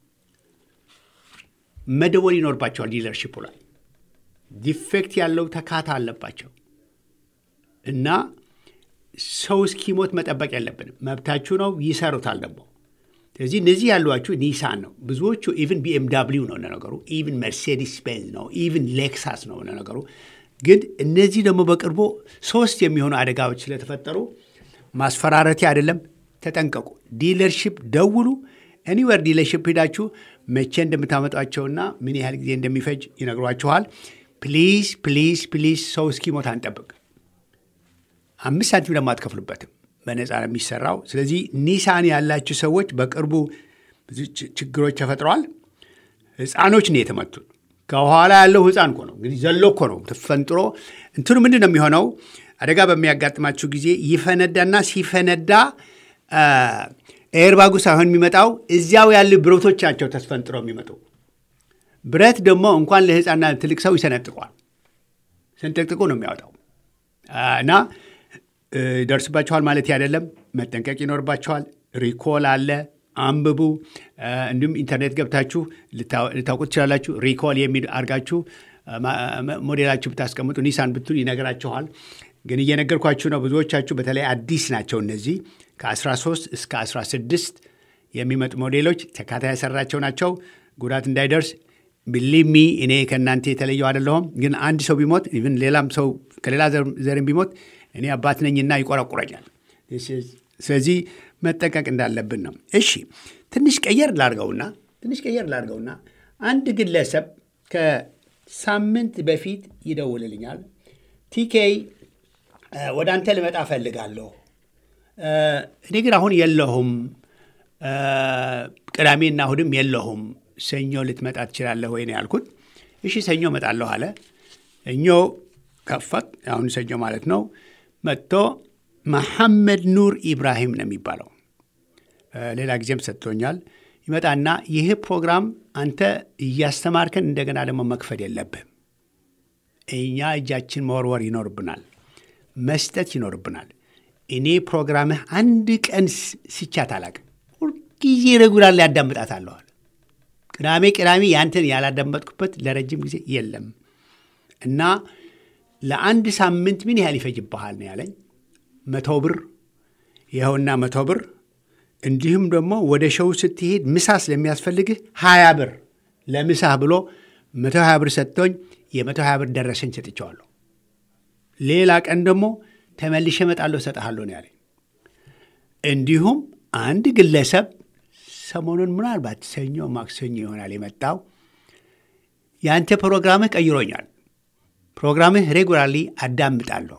መደወል ይኖርባቸዋል። ዲለርሺፑ ላይ ዲፌክት ያለው ተካታ አለባቸው እና ሰው እስኪሞት መጠበቅ የለብንም። መብታችሁ ነው። ይሰሩታል ደግሞ ስለዚህ እነዚህ ያሏችሁ ኒሳን ነው። ብዙዎቹ ኢቭን ቢኤምዳብሊው ነው ለነገሩ፣ ኢቭን መርሴዲስ ቤንዝ ነው፣ ኢቭን ሌክሳስ ነው ለነገሩ። ግን እነዚህ ደግሞ በቅርቡ ሶስት የሚሆኑ አደጋዎች ስለተፈጠሩ ማስፈራረቴ አይደለም። ተጠንቀቁ። ዲለርሺፕ ደውሉ። ኤኒዌር ዲለርሺፕ ሄዳችሁ መቼ እንደምታመጧቸውና ምን ያህል ጊዜ እንደሚፈጅ ይነግሯችኋል። ፕሊዝ ፕሊዝ ፕሊዝ ሰው እስኪሞት አንጠብቅ። አምስት ሳንቲም ደግሞ አትከፍሉበትም። በነፃ ነው የሚሰራው። ስለዚህ ኒሳን ያላችሁ ሰዎች በቅርቡ ብዙ ችግሮች ተፈጥረዋል። ህፃኖች ነው የተመቱት። ከኋላ ያለው ህፃን እኮ ነው እንግዲህ ዘሎ እኮ ነው ተፈንጥሮ። እንትኑ ምንድን ነው የሚሆነው? አደጋ በሚያጋጥማችሁ ጊዜ ይፈነዳና ሲፈነዳ ኤርባጉ ሳይሆን የሚመጣው እዚያው ያሉ ብረቶች ናቸው ተስፈንጥሮ የሚመጡ። ብረት ደግሞ እንኳን ለህፃንና ትልቅ ሰው ይሰነጥቋል። ስንጥቅጥቁ ነው የሚያወጣው እና ይደርስባችኋል ማለት አይደለም። መጠንቀቅ ይኖርባችኋል። ሪኮል አለ፣ አንብቡ። እንዲሁም ኢንተርኔት ገብታችሁ ልታውቁት ትችላላችሁ። ሪኮል የሚል አድርጋችሁ ሞዴላችሁ ብታስቀምጡ ኒሳን ብትሉ ይነግራችኋል። ግን እየነገርኳችሁ ነው። ብዙዎቻችሁ በተለይ አዲስ ናቸው እነዚህ ከ13 እስከ 16 የሚመጡ ሞዴሎች ተካታይ ያሰራቸው ናቸው። ጉዳት እንዳይደርስ ቢሊሚ እኔ ከእናንተ የተለየው አይደለሁም። ግን አንድ ሰው ቢሞት ኢቭን ሌላም ሰው ከሌላ ዘርም ቢሞት እኔ አባት ነኝና ይቆረቁረኛል። ስለዚህ መጠንቀቅ እንዳለብን ነው። እሺ ትንሽ ቀየር ላርገውና ትንሽ ቀየር ላርገውና አንድ ግለሰብ ከሳምንት በፊት ይደውልልኛል። ቲኬ ወደ አንተ ልመጣ እፈልጋለሁ፣ እኔ ግን አሁን የለሁም፣ ቅዳሜና እሁድም የለሁም፣ ሰኞ ልትመጣ ትችላለህ ወይ ነው ያልኩት። እሺ ሰኞ እመጣለሁ አለ። እኞ ከፈት አሁን ሰኞ ማለት ነው። መጥቶ መሐመድ ኑር ኢብራሂም ነው የሚባለው። ሌላ ጊዜም ሰጥቶኛል። ይመጣና ይህ ፕሮግራም አንተ እያስተማርከን እንደገና ደግሞ መክፈል የለብህም። እኛ እጃችን መወርወር ይኖርብናል፣ መስጠት ይኖርብናል። እኔ ፕሮግራምህ አንድ ቀን ስቻት አላቅም። ሁልጊዜ ረጉላር ላይ ያዳምጣታለዋል። ቅዳሜ ቅዳሜ ያንተን ያላዳመጥኩበት ለረጅም ጊዜ የለም እና ለአንድ ሳምንት ምን ያህል ይፈጅብሃል ነው ያለኝ። መቶ ብር ይኸውና መቶ ብር እንዲሁም ደግሞ ወደ ሸው ስትሄድ ምሳ ስለሚያስፈልግህ ሀያ ብር ለምሳህ ብሎ መቶ ሀያ ብር ሰጥቶኝ የመቶ ሀያ ብር ደረሰኝ ሰጥቼዋለሁ። ሌላ ቀን ደግሞ ተመልሼ እመጣለሁ እሰጥሃለሁ ነው ያለኝ። እንዲሁም አንድ ግለሰብ ሰሞኑን ምናልባት ሰኞ ማክሰኞ ይሆናል የመጣው የአንተ ፕሮግራምህ ቀይሮኛል ፕሮግራምህ ሬጉላርሊ አዳምጣለሁ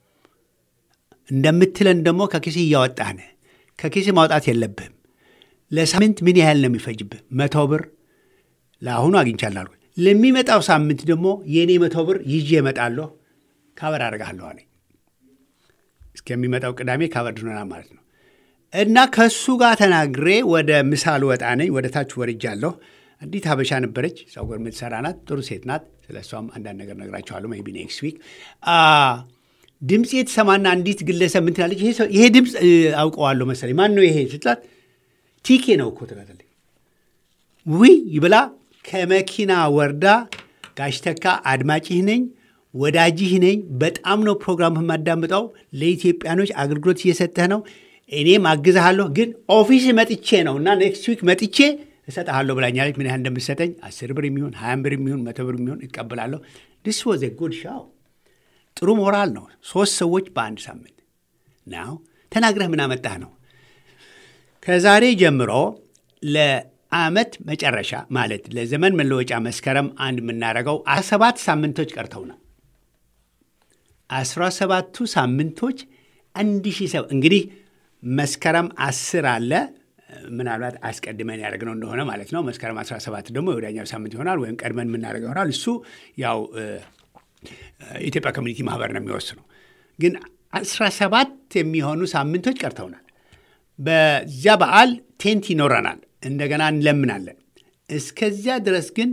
እንደምትለን ደግሞ ከኪስ እያወጣህ ነህ። ከኪስ ማውጣት የለብህም። ለሳምንት ምን ያህል ነው የሚፈጅብህ? መቶ ብር ለአሁኑ አግኝቻለሁ። ለሚመጣው ሳምንት ደግሞ የእኔ መቶ ብር ይዤ እመጣለሁ፣ ካበር አደርግሃለሁ አለኝ። እስከሚመጣው ቅዳሜ ካበር ድኖና ማለት ነው። እና ከእሱ ጋር ተናግሬ ወደ ምሳ ልወጣ ነኝ። ወደ ታች ወርጃለሁ። አንዲት ሀበሻ ነበረች፣ ፀጉር የምትሰራ ናት። ጥሩ ሴት ናት። ስለ እሷም አንዳንድ ነገር ነግራቸዋለሁ። ሜይ ቢ ኔክስት ዊክ ድምፅ የተሰማና አንዲት ግለሰብ ምን ትላለች? ይሄ ድምፅ አውቀዋለሁ መሰለኝ። ማን ነው ይሄ ስትላት፣ ቲኬ ነው እኮ ትላለች። ውይ ብላ ከመኪና ወርዳ ጋሽተካ አድማጭህ ነኝ ወዳጅህ ነኝ። በጣም ነው ፕሮግራምህ የማዳምጠው። ለኢትዮጵያኖች አገልግሎት እየሰጠህ ነው። እኔም አግዝሃለሁ፣ ግን ኦፊስ መጥቼ ነው እና ኔክስት ዊክ መጥቼ እሰጥሃለሁ ብላኛለች። ምን ያህል እንደምትሰጠኝ አስር ብር የሚሆን ሀያም ብር የሚሆን መቶ ብር የሚሆን እቀበላለሁ። ዲስ ዋዝ ጉድ ሻው ጥሩ ሞራል ነው። ሶስት ሰዎች በአንድ ሳምንት ናው ተናግረህ ምን አመጣህ ነው። ከዛሬ ጀምሮ ለአመት መጨረሻ ማለት ለዘመን መለወጫ መስከረም አንድ የምናደርገው አስራ ሰባት ሳምንቶች ቀርተውናል። አስራ ሰባቱ ሳምንቶች አንድ ሺህ ሰው እንግዲህ መስከረም አስር አለ ምናልባት አስቀድመን ያደረግነው እንደሆነ ማለት ነው። መስከረም 17 ደግሞ የወዳኛው ሳምንት ይሆናል ወይም ቀድመን የምናደርገው ይሆናል። እሱ ያው ኢትዮጵያ ኮሚኒቲ ማህበር ነው የሚወስነው። ግን 17 የሚሆኑ ሳምንቶች ቀርተውናል። በዚያ በዓል ቴንት ይኖረናል፣ እንደገና እንለምናለን። እስከዚያ ድረስ ግን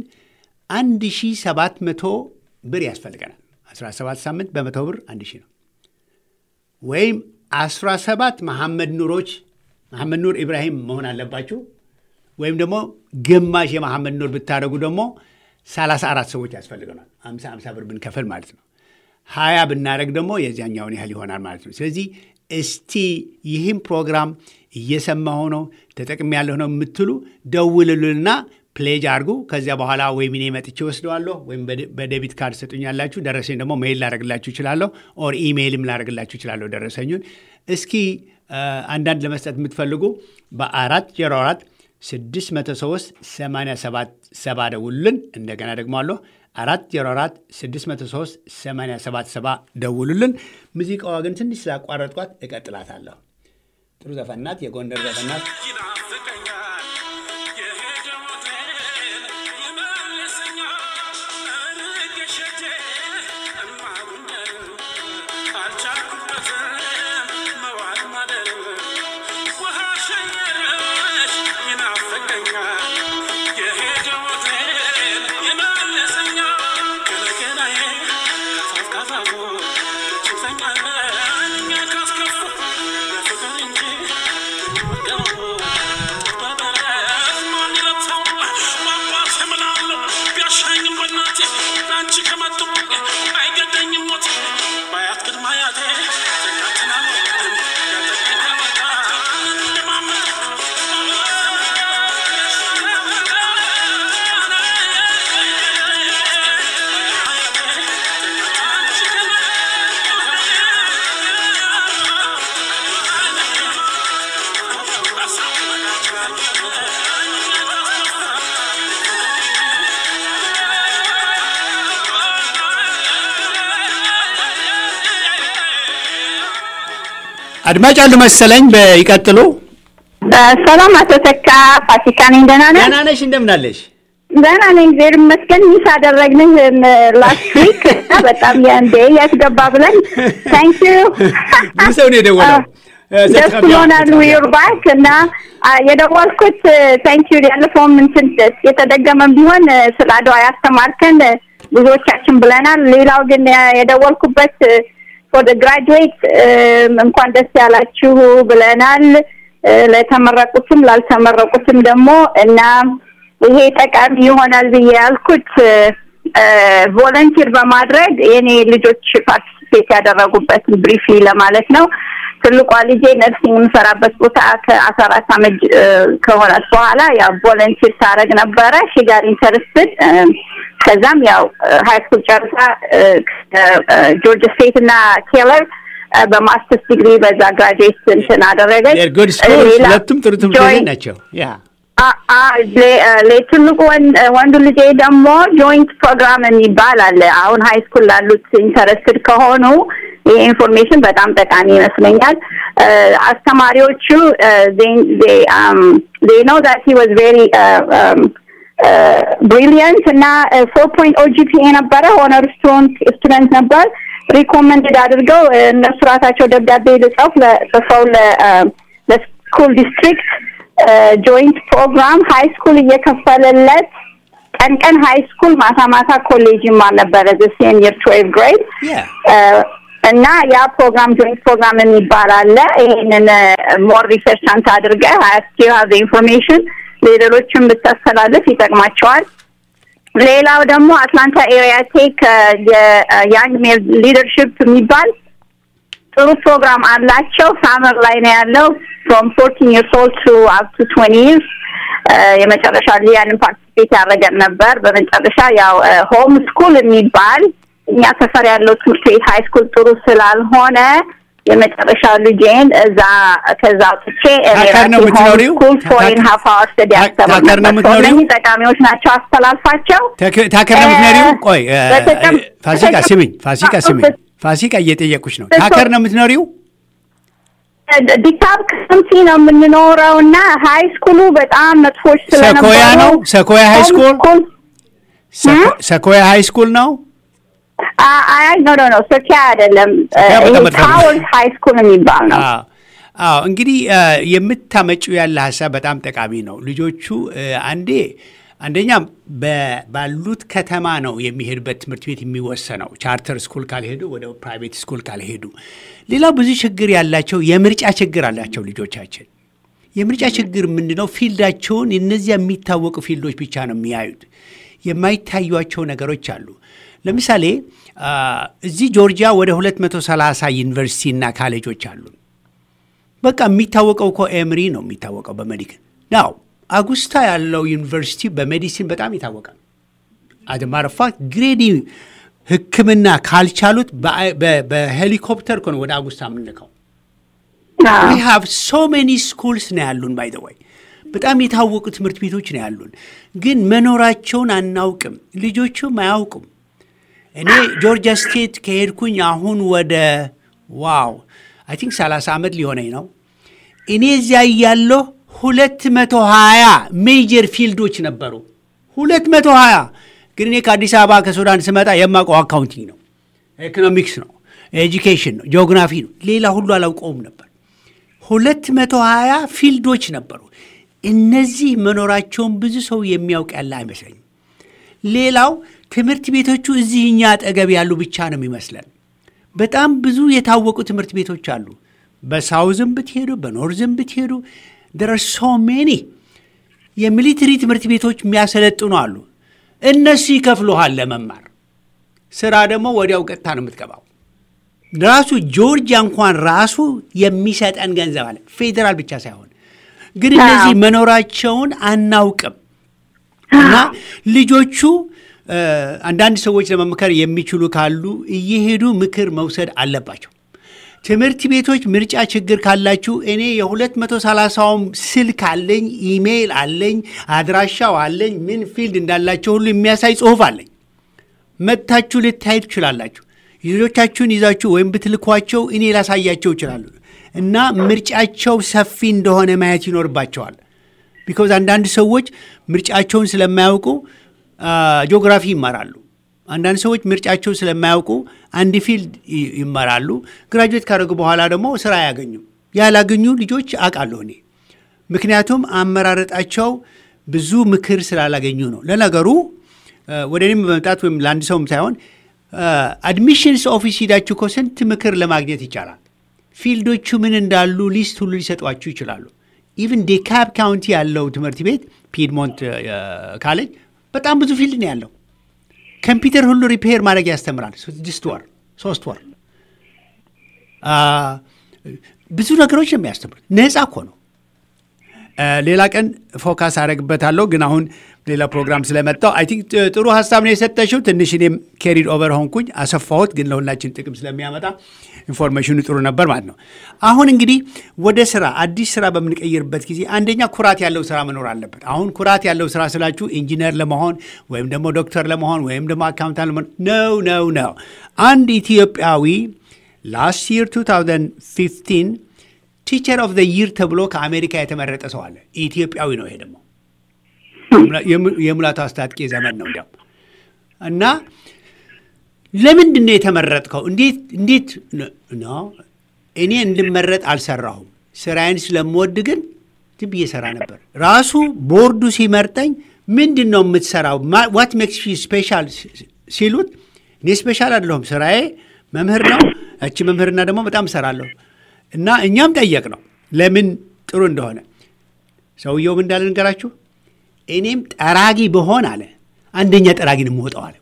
1700 ብር ያስፈልገናል። 17 ሳምንት በመቶ ብር 1000 ነው ወይም 17 መሐመድ ኑሮች መሐመድ ኑር ኢብራሂም መሆን አለባችሁ። ወይም ደግሞ ግማሽ የመሐመድ ኑር ብታደረጉ ደግሞ 34 ሰዎች ያስፈልገናል። 50 50 ብር ብንከፍል ማለት ነው። ሀያ ብናደረግ ደግሞ የዚያኛውን ያህል ይሆናል ማለት ነው። ስለዚህ እስቲ ይህም ፕሮግራም እየሰማሁ ነው ተጠቅሜያለሁ ነው የምትሉ ደውልሉና ፕሌጅ አድርጉ። ከዚያ በኋላ ወይም እኔ መጥቼ ወስደዋለሁ ወይም በዴቢት ካርድ ሰጡኛላችሁ። ደረሰኝ ደግሞ ሜይል ላደርግላችሁ እችላለሁ፣ ኦር ኢሜይልም ላደርግላችሁ እችላለሁ ደረሰኙን። እስኪ አንዳንድ ለመስጠት የምትፈልጉ በአራት ዜሮ አራት ስድስት መቶ ሶስት ሰማንያ ሰባት ሰባ ደውሉልን። እንደገና ደግሞ አለሁ አራት ዜሮ አራት ስድስት መቶ ሶስት ሰማንያ ሰባት ሰባ ደውሉልን። ሙዚቃዋ ግን ትንሽ ስላቋረጥኳት እቀጥላታለሁ። ጥሩ ዘፈናት፣ የጎንደር ዘፈናት አድማጭ አሉ መሰለኝ። ይቀጥሉ።
ሰላም አቶ ተካ ፋሲካ ነኝ። ደህና ነህ?
ደህና ነሽ? እንደምናለሽ?
ደህና ነኝ፣ እግዚአብሔር ይመስገን። ሚስ አደረግንህ ላስት ዊክ በጣም የእንዴ ያስገባ ብለን ታንክ ዩ
ብዙ ሰው ነው የደወለው።
ደስ ብሎናል። ዊር ባክ እና የደወልኩት ታንክ ዩ ያለፈውም እንትን የተደገመም ቢሆን ስለ አድዋ ያስተማርከን ብዙዎቻችን ብለናል። ሌላው ግን የደወልኩበት ፎር ግራጁዌት እንኳን ደስ ያላችሁ ብለናል። ለተመረቁትም ላልተመረቁትም ደግሞ እና ይሄ ጠቃሚ ይሆናል ብዬ ያልኩት ቮለንቲር በማድረግ የኔ ልጆች ፓርቲሲፔት ያደረጉበትን ብሪፊ ለማለት ነው። ትልቋ ልጄ ነርሲንግ የምሰራበት ቦታ ከአስራ አራት አመት ከሆናት በኋላ ያው ቮለንቲር ታደረግ ነበረ ሺጋር ኢንተረስትድ ከዛም ያው ሀይ ስኩል ጨርሳ ጆርጅ ስቴት እና ኬለር በማስተርስ ዲግሪ በዛ ግራጁዌት እንትን አደረገች።
ጉድ ስኩል ሁለቱም ጥሩ ትምህርት ቤት ናቸው። ያ
ትልቁ ወንዱ ልጄ ደግሞ ጆይንት ፕሮግራም የሚባል አለ። አሁን ሀይ ስኩል ላሉት ኢንተረስትድ ከሆኑ ይህ ኢንፎርሜሽን በጣም ጠቃሚ ይመስለኛል። አስተማሪዎቹ ኖ ዛት ሂ ዋዝ ቬሪ ብሪሊየንት እና ፎር ፖይንት ኦጂፒኤ ነበረ ሆነር ስቱደንት ነበር። ሪኮመንድድ አድርገው እነሱ ራሳቸው ደብዳቤ ልጽፍ ጽፈው ለስኩል ዲስትሪክት ጆይንት ፕሮግራም ሀይ ስኩል እየከፈለለት ቀን ቀን ሀይ ስኩል ማታ ማታ ኮሌጅ ይማር ነበረ ሴም የር ትዌልቭ ግሬድ እና ያ ፕሮግራም ጆይንት ፕሮግራም የሚባል አለ። ይሄንን ሞር ሪሰርች አንተ አድርገህ ስቲል ሀቭ ኢንፎርሜሽን ለሌሎችም ብታስተላልፍ ይጠቅማቸዋል። ሌላው ደግሞ አትላንታ ኤሪያ ቴክ የያንግ ሜል ሊደርሽፕ የሚባል ጥሩ ፕሮግራም አላቸው። ሳመር ላይ ነው ያለው ፍሮም ፎርቲን ይርስ ኦልድ ቱ አፕ ቱ ትዌንቲ ይርስ የመጨረሻ ያንን ፓርቲሲፔት ያደረገን ነበር። በመጨረሻ ያው ሆም ስኩል የሚባል እኛ ሰፈር ያለው ትምህርት ቤት ሀይ ስኩል ጥሩ ስላልሆነ የመጨረሻ ልጄን እዛ ከዛ አውጥቼ
ታከር ነው የምትኖሪው?
ስኩል ፎሬን ሀፍ አወር ስተዲ
ታከር ነው የምትኖሪው?
እነዚህ ጠቃሚዎች ናቸው። አስተላልፋቸው።
ታከር ነው የምትኖሪው? ቆይ
በተጨም-
ፋሲካ ስሚኝ፣ ፋሲካ ስሚኝ፣ ፋሲካ እየጠየቁሽ ነው። ታከር ነው የምትኖሪው?
ዲካፕ ካውንቲ ነው የምንኖረው እና ሀይ ስኩሉ በጣም መጥፎች ስለነበሩ
ሰኮያ ነው? ሰኮያ ሃይ
ሆም
ስኩል?
ስኩል
ሰኮ- ሰኮያ ሃይ ስኩል ነው?
አ- አይ ኖ ኖ ኖ ሰኪያ አይደለም
ሰኪያ በጣም መጥፎ ነው።
ታወርስ ሀይ ስኩል የሚባል ነው።
አዎ አዎ። እንግዲህ የምታመጪው ያለ ሀሳብ በጣም ጠቃሚ ነው። ልጆቹ እ፣ አንዴ አንደኛ በ- ባሉት ከተማ ነው የሚሄዱበት ትምህርት ቤት የሚወሰነው። ቻርተር ስኩል ካልሄዱ ወደ ፕራይቬት ስኩል ካልሄዱ። ሌላው ብዙ ችግር ያላቸው የምርጫ ችግር አላቸው ልጆቻችን። የምርጫ ችግር ምንድነው? ፊልዳቸውን እነዚያ የሚታወቁ ፊልዶች ብቻ ነው የሚያዩት። የማይታዩቸው ነገሮች አሉ። ለምሳሌ አ፣ እዚህ ጆርጂያ ወደ 230 ዩኒቨርሲቲ እና ካሌጆች አሉ። በቃ የሚታወቀው እኮ ኤምሪ ነው የሚታወቀው በሜዲካል ናው አጉስታ ያለው ዩኒቨርሲቲ በሜዲሲን በጣም ይታወቃል። አድማረፋት ግሬዲ ሕክምና ካልቻሉት በሄሊኮፕተር እኮ ነው ወደ አጉስታ የምንልከው። ዊ ሃቭ ሶ ሜኒ ስኩልስ ነው ያሉን። ባይ ዘ ወይ በጣም የታወቁ ትምህርት ቤቶች ነው ያሉን፣ ግን መኖራቸውን አናውቅም። ልጆቹም አያውቁም። እኔ ጆርጂያ ስቴት ከሄድኩኝ አሁን ወደ ዋው አይ ቲንክ 30 ዓመት ሊሆነኝ ነው። እኔ እዚያ እያለሁ ሁለት መቶ ሀያ ሜጀር ፊልዶች ነበሩ። ሁለት መቶ ሀያ ግን እኔ ከአዲስ አበባ ከሱዳን ስመጣ የማውቀው አካውንቲንግ ነው፣ ኢኮኖሚክስ ነው፣ ኤጁኬሽን ነው፣ ጂኦግራፊ ነው። ሌላ ሁሉ አላውቀውም ነበር። ሁለት መቶ ሀያ ፊልዶች ነበሩ። እነዚህ መኖራቸውን ብዙ ሰው የሚያውቅ ያለ አይመስለኝም። ሌላው ትምህርት ቤቶቹ እዚህ እኛ አጠገብ ያሉ ብቻ ነው የሚመስለን። በጣም ብዙ የታወቁ ትምህርት ቤቶች አሉ። በሳውዝም ብትሄዱ በኖርዝም ብትሄዱ ደረ ሶ ሜኒ የሚሊትሪ ትምህርት ቤቶች የሚያሰለጥኑ አሉ። እነሱ ይከፍሉሃል ለመማር። ስራ ደግሞ ወዲያው ቀጥታ ነው የምትገባው። ራሱ ጆርጂያ እንኳን ራሱ የሚሰጠን ገንዘብ አለ፣ ፌዴራል ብቻ ሳይሆን ግን እነዚህ መኖራቸውን አናውቅም እና ልጆቹ አንዳንድ ሰዎች ለመምከር የሚችሉ ካሉ እየሄዱ ምክር መውሰድ አለባቸው። ትምህርት ቤቶች ምርጫ ችግር ካላችሁ እኔ የሁለት መቶ ሰላሳውም ስልክ አለኝ፣ ኢሜይል አለኝ፣ አድራሻው አለኝ፣ ምን ፊልድ እንዳላቸው ሁሉ የሚያሳይ ጽሁፍ አለኝ። መጥታችሁ ልታዩ ትችላላችሁ። ልጆቻችሁን ይዛችሁ ወይም ብትልኳቸው እኔ ላሳያቸው ይችላሉ እና ምርጫቸው ሰፊ እንደሆነ ማየት ይኖርባቸዋል። ቢኮዝ አንዳንድ ሰዎች ምርጫቸውን ስለማያውቁ ጂኦግራፊ ይማራሉ። አንዳንድ ሰዎች ምርጫቸው ስለማያውቁ አንድ ፊልድ ይማራሉ። ግራጁዌት ካደረጉ በኋላ ደግሞ ስራ አያገኙም። ያላገኙ ልጆች አውቃለሁ እኔ። ምክንያቱም አመራረጣቸው ብዙ ምክር ስላላገኙ ነው። ለነገሩ ወደ እኔም በመምጣት ወይም ለአንድ ሰውም ሳይሆን አድሚሽንስ ኦፊስ ሂዳችሁ እኮ ስንት ምክር ለማግኘት ይቻላል። ፊልዶቹ ምን እንዳሉ ሊስት ሁሉ ሊሰጧችሁ ይችላሉ። ኢቭን ዴካብ ካውንቲ ያለው ትምህርት ቤት ፒድሞንት ካሌጅ በጣም ብዙ ፊልድ ነው ያለው። ኮምፒውተር ሁሉ ሪፔር ማድረግ ያስተምራል። ስድስት ወር ሶስት ወር ብዙ ነገሮች ነው የሚያስተምሩት። ነፃ እኮ ነው። ሌላ ቀን ፎካስ አደረግበታለሁ፣ ግን አሁን ሌላ ፕሮግራም ስለመጣው አይ ቲንክ ጥሩ ሀሳብ ነው የሰጠሽው። ትንሽ እኔም ኬሪድ ኦቨር ሆንኩኝ አሰፋሁት፣ ግን ለሁላችን ጥቅም ስለሚያመጣ ኢንፎርሜሽኑ ጥሩ ነበር ማለት ነው። አሁን እንግዲህ ወደ ስራ አዲስ ስራ በምንቀይርበት ጊዜ አንደኛ ኩራት ያለው ስራ መኖር አለበት። አሁን ኩራት ያለው ስራ ስላችሁ ኢንጂነር ለመሆን ወይም ደግሞ ዶክተር ለመሆን ወይም ደግሞ አካውንታንት ለመሆን ነው ነው ነው። አንድ ኢትዮጵያዊ ላስት ይር 2015 ቲቸር ኦፍ ዘ ይር ተብሎ ከአሜሪካ የተመረጠ ሰው አለ። ኢትዮጵያዊ ነው። ይሄ ደግሞ የሙላቱ አስታጥቄ ዘመን ነው እንዲያው እና ለምንድን ነው የተመረጥከው? እንዴት እንዴት ነው? እኔ እንድመረጥ አልሰራሁም። ስራዬን ስለምወድ ግን ዝም ብዬ ሰራ ነበር። ራሱ ቦርዱ ሲመርጠኝ ምንድን ነው የምትሰራው? ዋት ሜክስ ዩ ስፔሻል ሲሉት እኔ ስፔሻል አይደለሁም፣ ስራዬ መምህር ነው። እቺ መምህርና ደግሞ በጣም እሰራለሁ እና እኛም ጠየቅ ነው ለምን ጥሩ እንደሆነ። ሰውየውም እንዳለ ንገራችሁ፣ እኔም ጠራጊ ብሆን አለ አንደኛ ጠራጊ ነው የምወጣው አለ።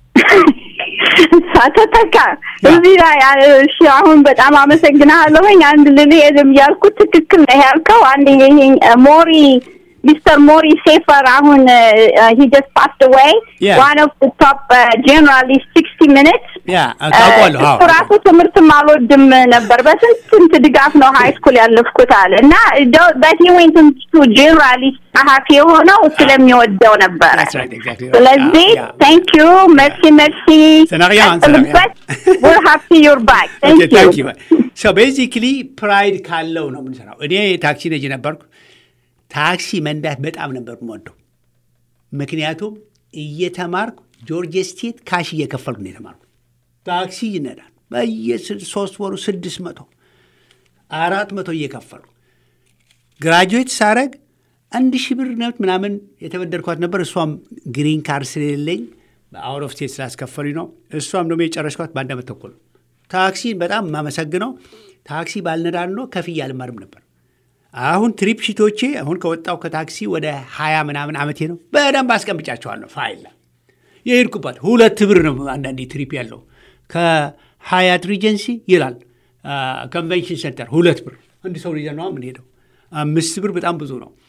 ተተካ እዚህ ላይ እሺ፣ አሁን በጣም አመሰግናለሁኝ። አንድ ልልሄድም ያልኩት ትክክል ነው ያልከው። አንድ ይሄ ሞሪ ሚስተር ሞሪ ሴፈር አሁን ሂ ጀስት ፓስድ አዌይ ዋን ኦፍ ዘ ቶፕ ጀነራሊስት ሲክስቲ ሚኒትስ እሱ ራሱ ትምህርትም አልወድም ነበር። በስንት ስንት ድጋፍ ነው ሀይ ስኩል ያለፍኩት አለ እና በት ዌንት ቱ ጀነራሊስት ጸሐፊ የሆነው ስለሚወደው ነበረ። ስለዚህ ታንክ ዩ መርሲ መርሲ ቀጥልበት። ዊር ሃፒ ዩር ባክ ታንክ ዩ
ቤዚክሊ ፕራይድ ካለው ነው የምንሰራው። እኔ ታክሲ ነጂ ነበርኩ። ታክሲ መንዳት በጣም ነበር የምወደው። ምክንያቱም እየተማርኩ ጆርጅ ስቴት ካሽ እየከፈልኩ ነው የተማርኩ። ታክሲ ይነዳል በየሶስት ወሩ ስድስት መቶ አራት መቶ እየከፈልኩ ግራጁዌት ሳረግ አንድ ሺህ ብር ነት ምናምን የተበደርኳት ነበር። እሷም ግሪን ካርድ ስለሌለኝ በአውት ኦፍ ስቴት ስላስከፈሉኝ ነው። እሷም ደግሞ የጨረስኳት በአንድ ዓመት ተኩል። ታክሲን በጣም የማመሰግነው ታክሲ ባልነዳ ኖ ከፍዬ አልማርም ነበር። አሁን ትሪፕ ሽቶቼ አሁን ከወጣው ከታክሲ ወደ ሀያ ምናምን ዓመቴ ነው። በደንብ አስቀምጫቸዋለሁ ፋይል የሄድኩባት ሁለት ብር ነው። አንዳንዴ ትሪፕ ያለው ከሀያት ሪጀንሲ ይላል ኮንቬንሽን ሴንተር ሁለት ብር አንድ ሰው ልጅ ነው የምንሄደው። አምስት ብር በጣም ብዙ ነው።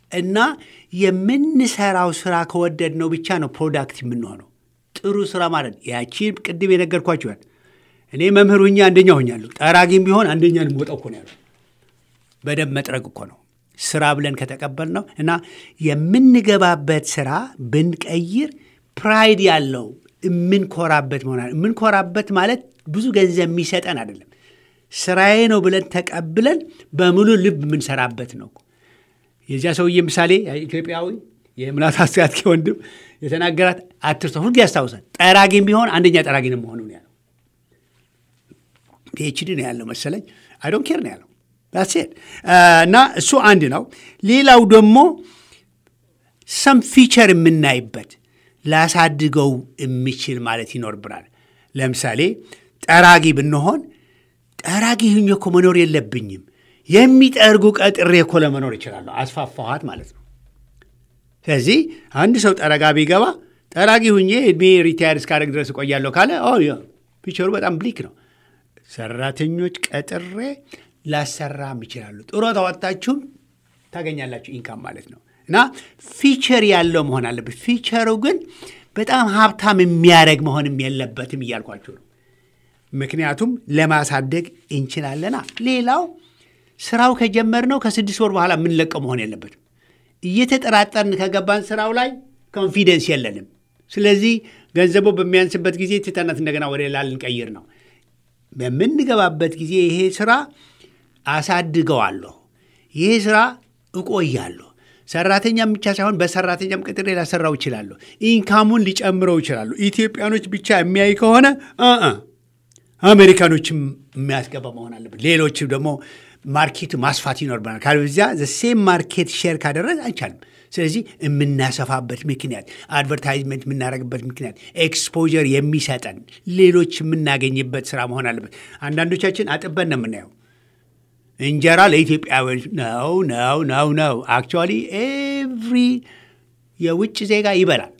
እና የምንሰራው ስራ ከወደድ ነው ብቻ ነው ፕሮዳክት የምንሆነው። ጥሩ ስራ ማለት ያቺ ቅድም የነገርኳችኋል። እኔ መምህር ሁኜ አንደኛ ሆኛለሁ። ጠራጊም ቢሆን አንደኛ ልወጣው እኮ ነው ያለው። በደንብ መጥረግ እኮ ነው ስራ ብለን ከተቀበል ነው እና የምንገባበት ስራ ብንቀይር ፕራይድ ያለው የምንኮራበት መሆናል። የምንኮራበት ማለት ብዙ ገንዘብ የሚሰጠን አይደለም። ስራዬ ነው ብለን ተቀብለን በሙሉ ልብ የምንሰራበት ነው። የዚያ ሰውዬ ምሳሌ ኢትዮጵያዊ የምላት አስጋትኪ ወንድም የተናገራት አትርሰ ሁልጊዜ ያስታውሳል። ጠራጊም ቢሆን አንደኛ ጠራጊ ነው መሆኑ ነው ያለው። ፒኤችዲ ነው ያለው መሰለኝ። አይ ዶንት ኬር ነው ያለው ሴት እና እሱ አንድ ነው። ሌላው ደግሞ ሰም ፊቸር የምናይበት ላሳድገው የሚችል ማለት ይኖርብናል። ለምሳሌ ጠራጊ ብንሆን ጠራጊ ሁኜ እኮ መኖር የለብኝም የሚጠርጉ ቀጥሬ እኮ ለመኖር ይችላለሁ። አስፋፋኋት ማለት ነው። ስለዚህ አንድ ሰው ጠረጋ ቢገባ ጠራጊ ሁኜ እድሜ ሪታየር እስካደረግ ድረስ እቆያለሁ ካለ ፊቸሩ በጣም ብሊክ ነው። ሰራተኞች ቀጥሬ ላሰራም ይችላሉ። ጡረታ ወጥታችሁም ታገኛላችሁ ኢንካም ማለት ነው። እና ፊቸር ያለው መሆን አለበት። ፊቸሩ ግን በጣም ሀብታም የሚያደርግ መሆንም የለበትም እያልኳችሁ ነው። ምክንያቱም ለማሳደግ እንችላለና። ሌላው ስራው ከጀመርነው ከስድስት ወር በኋላ የምንለቀው መሆን የለበትም። እየተጠራጠርን ከገባን ስራው ላይ ኮንፊደንስ የለንም። ስለዚህ ገንዘቡ በሚያንስበት ጊዜ ትተናት እንደገና ወደ ሌላ ልንቀይር ነው። በምንገባበት ጊዜ ይሄ ስራ አሳድገዋለሁ፣ ይሄ ስራ እቆያለሁ። ሰራተኛም ብቻ ሳይሆን በሰራተኛም ቅጥሬ ላሰራው ይችላለሁ። ኢንካሙን ሊጨምረው ይችላሉ። ኢትዮጵያኖች ብቻ የሚያይ ከሆነ አሜሪካኖችም የሚያስገባ መሆን አለበት። ሌሎችም ደግሞ ማርኬቱ ማስፋት ይኖርብናል። ካልበዚያ ዘሴም ማርኬት ሼር ካደረግ አይቻልም። ስለዚህ የምናሰፋበት ምክንያት አድቨርታይዝመንት የምናደርግበት ምክንያት ኤክስፖዠር የሚሰጠን ሌሎች የምናገኝበት ስራ መሆን አለበት። አንዳንዶቻችን አጥበን ነው የምናየው። እንጀራ ለኢትዮጵያውያን ነው ነው ነው ነው። አክቹዋሊ ኤቭሪ የውጭ ዜጋ ይበላል።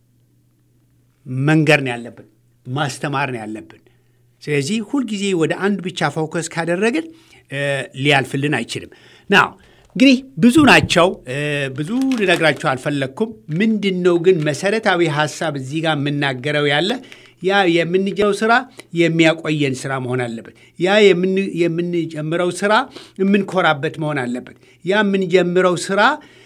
መንገር ነው ያለብን፣ ማስተማር ነው ያለብን። ስለዚህ ሁልጊዜ ወደ አንድ ብቻ ፎከስ ካደረግን ሊያልፍልን አይችልም። ናው እንግዲህ ብዙ ናቸው። ብዙ ልነግራቸው አልፈለግኩም። ምንድን ነው ግን መሰረታዊ ሀሳብ እዚህ ጋር የምናገረው ያለ ያ የምንጀምረው ስራ የሚያቆየን ስራ መሆን አለበት። ያ የምንጀምረው ስራ የምንኮራበት መሆን አለበት። ያ የምንጀምረው ስራ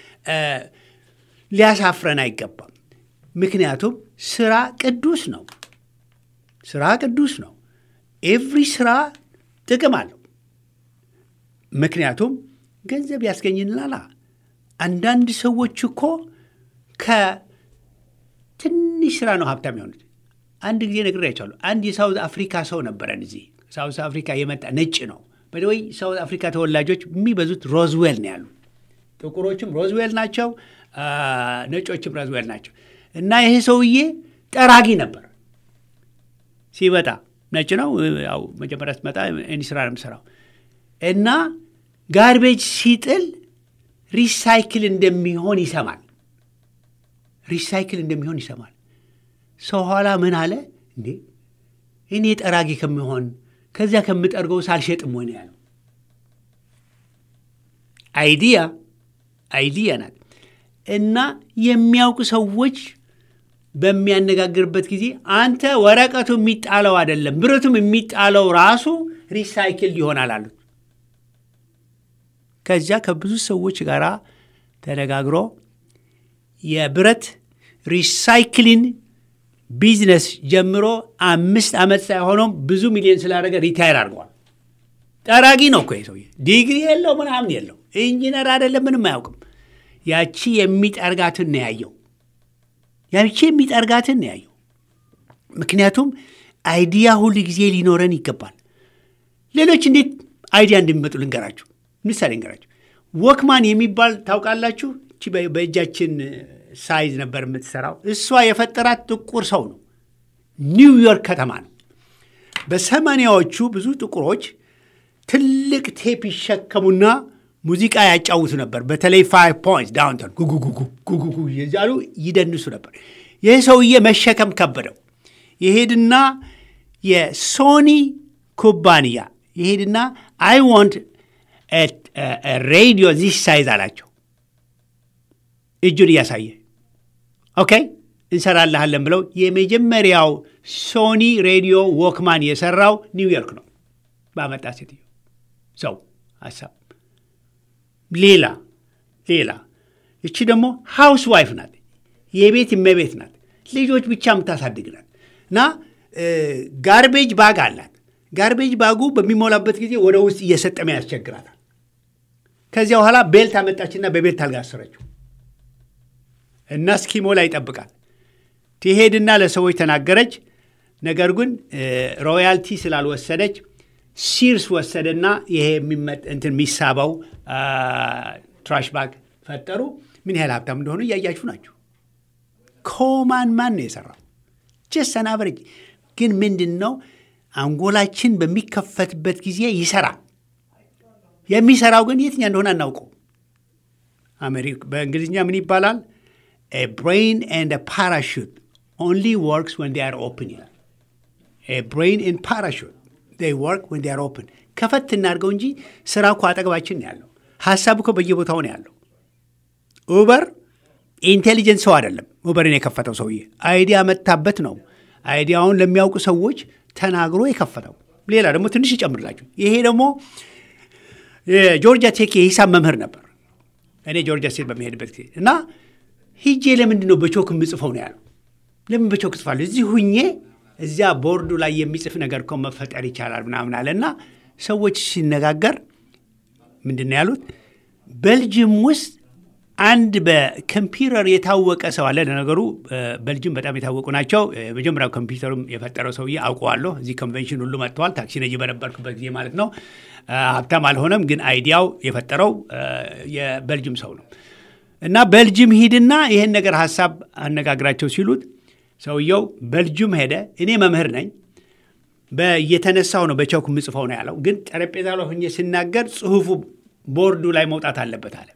ሊያሳፍረን አይገባም። ምክንያቱም ስራ ቅዱስ ነው። ስራ ቅዱስ ነው። ኤቭሪ ስራ ጥቅም አለው። ምክንያቱም ገንዘብ ያስገኝልናላ። አንዳንድ ሰዎች እኮ ከትንሽ ስራ ነው ሀብታም የሆኑት። አንድ ጊዜ ነግሬያቸዋለሁ። አንድ የሳውዝ አፍሪካ ሰው ነበረን እዚህ ሳውዝ አፍሪካ የመጣ ነጭ ነው። በደወይ ሳውዝ አፍሪካ ተወላጆች የሚበዙት ሮዝዌል ነው ያሉ። ጥቁሮችም ሮዝዌል ናቸው፣ ነጮችም ሮዝዌል ናቸው። እና ይሄ ሰውዬ ጠራጊ ነበር ሲመጣ ነጭ ነው። ያው መጀመሪያ ስትመጣ እኔ ስራ ነው የምሰራው እና ጋርቤጅ ሲጥል ሪሳይክል እንደሚሆን ይሰማል። ሪሳይክል እንደሚሆን ይሰማል። ሰው ኋላ ምን አለ እንዴ እኔ ጠራጊ ከሚሆን ከዚያ ከምጠርገው ሳልሸጥም ሆነ ያለው አይዲያ አይዲያ ናት። እና የሚያውቁ ሰዎች በሚያነጋግርበት ጊዜ አንተ ወረቀቱ የሚጣለው አይደለም ብረቱም የሚጣለው ራሱ ሪሳይክል ይሆናል አሉት። ከዚያ ከብዙ ሰዎች ጋር ተነጋግሮ የብረት ሪሳይክሊን ቢዝነስ ጀምሮ አምስት ዓመት ሳይሆነውም ብዙ ሚሊዮን ስላደረገ ሪታይር አድርገዋል። ጠራጊ ነው እኮ ሰውዬ። ዲግሪ የለው ምናምን የለው፣ ኢንጂነር አይደለም፣ ምንም አያውቅም። ያቺ የሚጠርጋትን ነው ያየው። ያቺ የሚጠርጋትን ነው ያየው። ምክንያቱም አይዲያ ሁል ጊዜ ሊኖረን ይገባል። ሌሎች እንዴት አይዲያ እንደሚመጡ ልንገራችሁ። ምሳሌ ልንገራችሁ። ወክማን የሚባል ታውቃላችሁ? እቺ በእጃችን ሳይዝ ነበር የምትሰራው። እሷ የፈጠራት ጥቁር ሰው ነው። ኒውዮርክ ከተማ ነው። በሰማንያዎቹ ብዙ ጥቁሮች ትልቅ ቴፕ ይሸከሙና ሙዚቃ ያጫውቱ ነበር። በተለይ ፋይቭ ፖይንትስ ዳውንታውን ጉጉጉጉ ጉጉጉ እያሉ ይደንሱ ነበር። ይህ ሰውዬ መሸከም ከበደው። ይሄድና የሶኒ ኩባንያ ይሄድና አይ ዋንት ሬዲዮ ዚስ ሳይዝ አላቸው። እጁን እያሳየ ኦኬ እንሰራልሃለን ብለው የመጀመሪያው ሶኒ ሬዲዮ ዎክማን የሰራው ኒውዮርክ ነው ባመጣ ሴትዮ ሰው ሀሳብ ሌላ ሌላ እቺ ደግሞ ሃውስ ዋይፍ ናት የቤት እመቤት ናት ልጆች ብቻ የምታሳድግ ናት እና ጋርቤጅ ባግ አላት ጋርቤጅ ባጉ በሚሞላበት ጊዜ ወደ ውስጥ እየሰጠመ ያስቸግራታል ከዚያ በኋላ ቤልት አመጣችና በቤልት አልጋ አሰረችው እና እስኪሞላ ይጠብቃል ትሄድና ለሰዎች ተናገረች ነገር ግን ሮያልቲ ስላልወሰደች ሲርስ ወሰደና ይሄ እንትን የሚሳበው ትራሽ ባግ ፈጠሩ ምን ያህል ሀብታም እንደሆኑ እያያችሁ ናቸው ኮማን ማን ነው የሰራው ጀስት አናቨሬጅ ግን ምንድን ነው አንጎላችን በሚከፈትበት ጊዜ ይሰራል የሚሰራው ግን የትኛ እንደሆነ አናውቀው በእንግሊዝኛ ምን ይባላል ብሬን ኤንድ ፓራሹት ኦንሊ ወርክስ ወን አር ኦፕን ይላል ብሬን ኤንድ ፓራሹት ወርክ ወን አር ኦፕን ከፈት እናድርገው እንጂ ስራ እኮ አጠገባችን ነው ያለው ሀሳብ እኮ በየቦታው ነው ያለው ኡበር ኢንቴሊጀንት ሰው አይደለም ኡበርን የከፈተው ሰውዬ አይዲያ መታበት ነው አይዲያውን ለሚያውቁ ሰዎች ተናግሮ የከፈተው ሌላ ደግሞ ትንሽ ይጨምርላችሁ ይሄ ደግሞ የጆርጂያ ቴክ የሂሳብ መምህር ነበር እኔ ጆርጂያ ስቴት በሚሄድበት ጊዜ እና ሂጄ ለምንድን ነው በቾክ የምጽፈው ነው ያለው ለምን በቾክ ጽፋለሁ እዚህ ሁኜ እዚያ ቦርዱ ላይ የሚጽፍ ነገር እኮ መፈጠር ይቻላል ምናምን አለ እና ሰዎች ሲነጋገር ምንድን ነው ያሉት በልጅም ውስጥ አንድ በኮምፒውተር የታወቀ ሰው አለ ለነገሩ በልጅም በጣም የታወቁ ናቸው መጀመሪያው ኮምፒውተሩም የፈጠረው ሰውዬ አውቀዋለሁ እዚህ ኮንቬንሽን ሁሉ መጥተዋል ታክሲ ነጂ በነበርኩበት ጊዜ ማለት ነው ሀብታም አልሆነም ግን አይዲያው የፈጠረው የበልጅም ሰው ነው እና በልጅም ሂድና ይህን ነገር ሀሳብ አነጋግራቸው ሲሉት ሰውየው በልጅም ሄደ እኔ መምህር ነኝ እየተነሳው ነው በቸውክ የምጽፈው ነው ያለው ግን ጠረጴዛ ላይ ሆኜ ስናገር ጽሁፉ ቦርዱ ላይ መውጣት አለበት አለ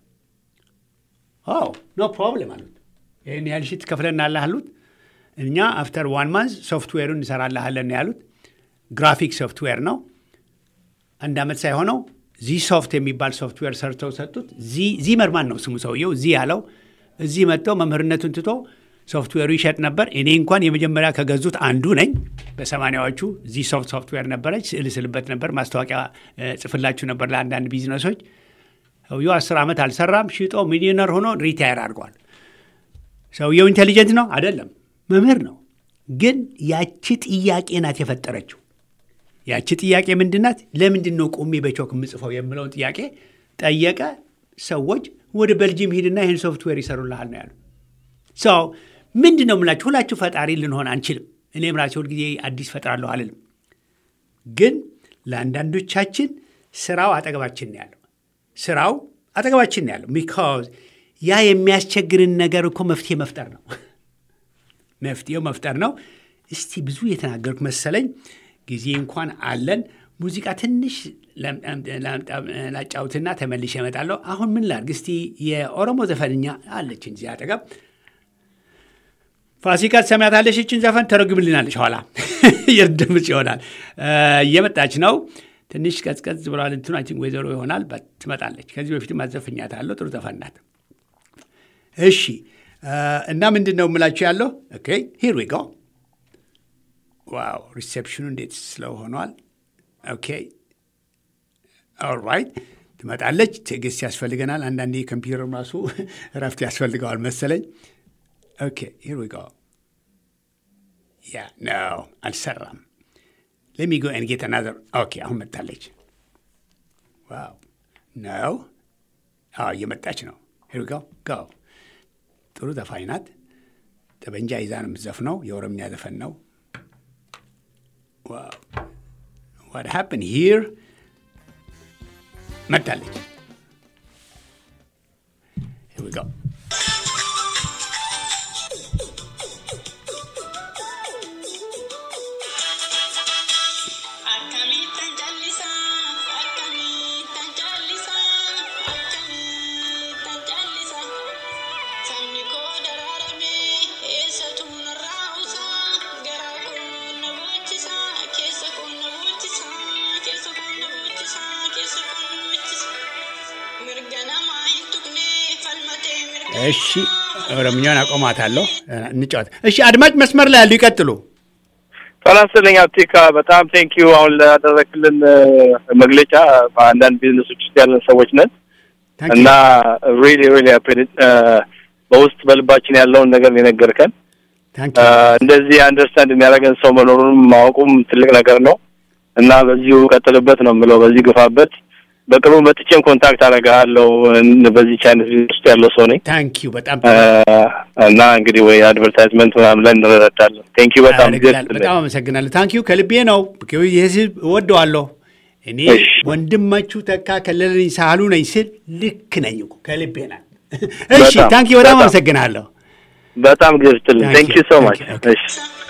ኖ ፕሮብለም አሉት ይህን ያህል ሺት ትከፍለናለህ አሉት እኛ አፍተር ዋን ማንዝ ሶፍትዌሩን እንሰራልሃለን ያሉት ግራፊክ ሶፍትዌር ነው አንድ ዓመት ሳይሆነው ዚ ሶፍት የሚባል ሶፍትዌር ሰርተው ሰጡት ዚመርማን ነው ስሙ ሰውየው ዚ ያለው እዚህ መጥተው መምህርነቱን ትቶ ሶፍትዌሩ ይሸጥ ነበር እኔ እንኳን የመጀመሪያ ከገዙት አንዱ ነኝ በሰማኒያዎቹ ዚ ሶፍት ሶፍትዌር ነበረች ስዕል ስልበት ነበር ማስታወቂያ ጽፍላችሁ ነበር ለአንዳንድ ቢዝነሶች ሰውየው አስር ዓመት አልሰራም ሽጦ ሚሊዮነር ሆኖ ሪታየር አድርጓል ሰውየው ኢንቴሊጀንት ነው አይደለም መምህር ነው ግን ያቺ ጥያቄ ናት የፈጠረችው ያቺ ጥያቄ ምንድናት ለምንድን ነው ቆሜ በቾክ የምጽፈው የምለውን ጥያቄ ጠየቀ ሰዎች ወደ በልጅም ሂድና ይህን ሶፍትዌር ይሰሩልሃል ነው ያሉ ሰው ምንድን ነው የምላችሁ ሁላችሁ ፈጣሪ ልንሆን አንችልም እኔም ራሴ ሁልጊዜ አዲስ ፈጥራለሁ አልልም ግን ለአንዳንዶቻችን ስራው አጠገባችን ነው ያለው ስራው አጠገባችን ነው ያለው ቢካዝ ያ የሚያስቸግርን ነገር እኮ መፍትሄ መፍጠር ነው መፍትሄው መፍጠር ነው እስቲ ብዙ የተናገርኩ መሰለኝ ጊዜ እንኳን አለን ሙዚቃ ትንሽ ላጫውትና ተመልሼ እመጣለሁ አሁን ምን ላርግ እስቲ የኦሮሞ ዘፈንኛ አለችን እዚህ አጠገብ ፋሲካ ትሰሚያታለሽ ይችን ዘፈን ተረጉምልናለች ኋላ የድምፅ ይሆናል እየመጣች ነው ትንሽ ቀዝቀዝ ብሏል እንትኑ አይ ወይዘሮ ይሆናል ትመጣለች ከዚህ በፊት ማዘፍኛታለሁ ጥሩ ዘፈን ናት እሺ እና ምንድን ነው የምላችሁ ያለው ኦኬ ሂር ዊ ጎ ዋው ሪሴፕሽኑ እንዴት ስለው ሆኗል ኦኬ ኦልራይት ትመጣለች ትዕግስት ያስፈልገናል አንዳንዴ ኮምፒውተር ራሱ እረፍት ያስፈልገዋል መሰለኝ ኦኬ ሂር ዊ ጎ ያ ነው አልሰራም ሌሚ ጎ ኤን ጌት አናዘር ኦኬ አሁን መጣለች ዋው ነው አዎ እየመጣች ነው ሂር ዊ ጎ ጎ ጥሩ ዘፋኝ ናት ጠበንጃ ይዛ ነው የምትዘፍነው የኦሮምኛ ዘፈን ነው ዋው ዋት ሃፕን ሂር መጣለች ሂር ዊ ጎ
Mirga namaa hin tuqne falmata
እሺ ኦሮምኛውን አቆማታለሁ። እንጫወት። እሺ አድማጭ መስመር ላይ ያሉ ይቀጥሉ።
ጤና ይስጥልኝ አብቲካ፣ በጣም ቴንኪዩ አሁን ላደረክልን መግለጫ። በአንዳንድ ቢዝነሶች ውስጥ ያለን ሰዎች ነን እና ሪሊ ሪሊ በውስጥ በልባችን ያለውን ነገር ነው የነገርከን። እንደዚህ አንደርስታንድ የሚያደርገን ሰው መኖሩንም ማወቁም ትልቅ ነገር ነው እና በዚሁ ቀጥልበት ነው የምለው። በዚህ ግፋበት። በቅርቡ መጥቼም ኮንታክት አደርግሃለሁ። በዚህ አይነት ውስጥ ያለው ሰው ነኝ።
ታንኪዩ በጣም
እና እንግዲህ ወይ አድቨርታይዝመንት ምናምን ላይ እንረዳለን። ቴንኪዩ በጣም
በጣም አመሰግናለሁ። ታንኪዩ ከልቤ ነው። የህዝብ እወደዋለሁ። እኔ ወንድማችሁ ተካ ከለለኝ ሳህሉ ነኝ ስል ልክ ነኝ እኮ ከልቤ ናት። እሺ ታንኪዩ በጣም አመሰግናለሁ።
በጣም ጊዜ ስትልን ቴንኪዩ ሶ ማች እሺ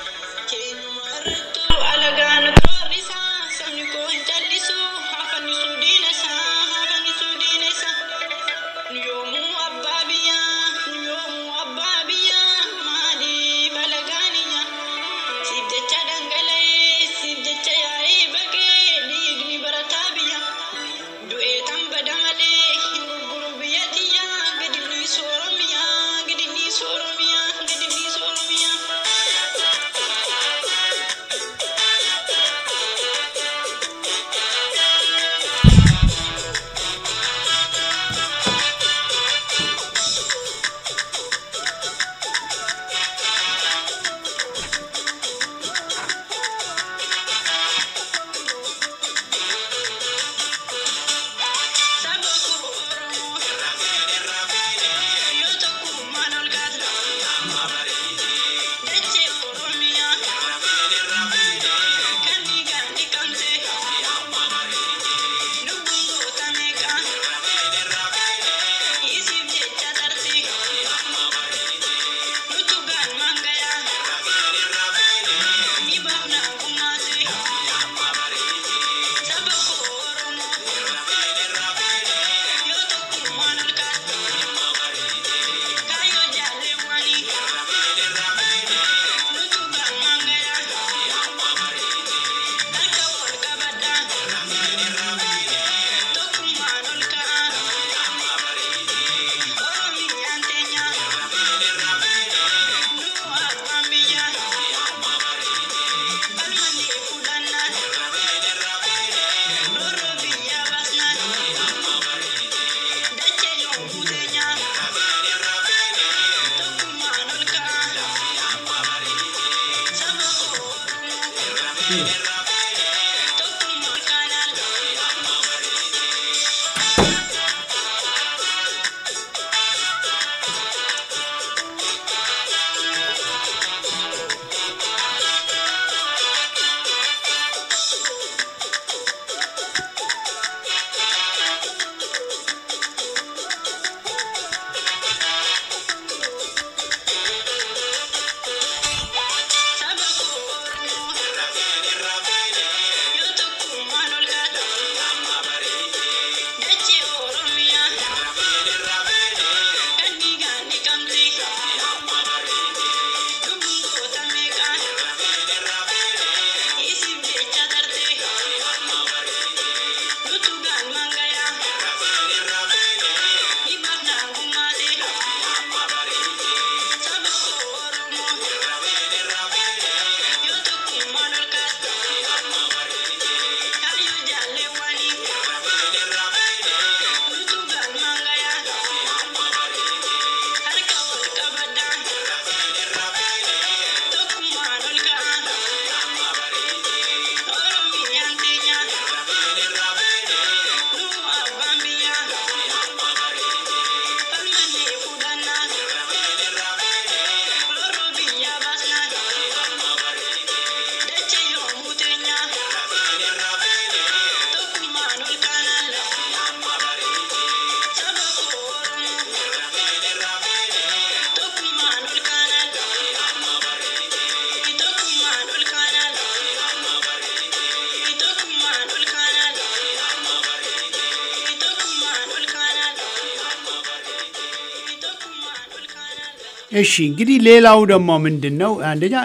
እሺ እንግዲህ ሌላው ደግሞ ምንድን ነው? አንደኛ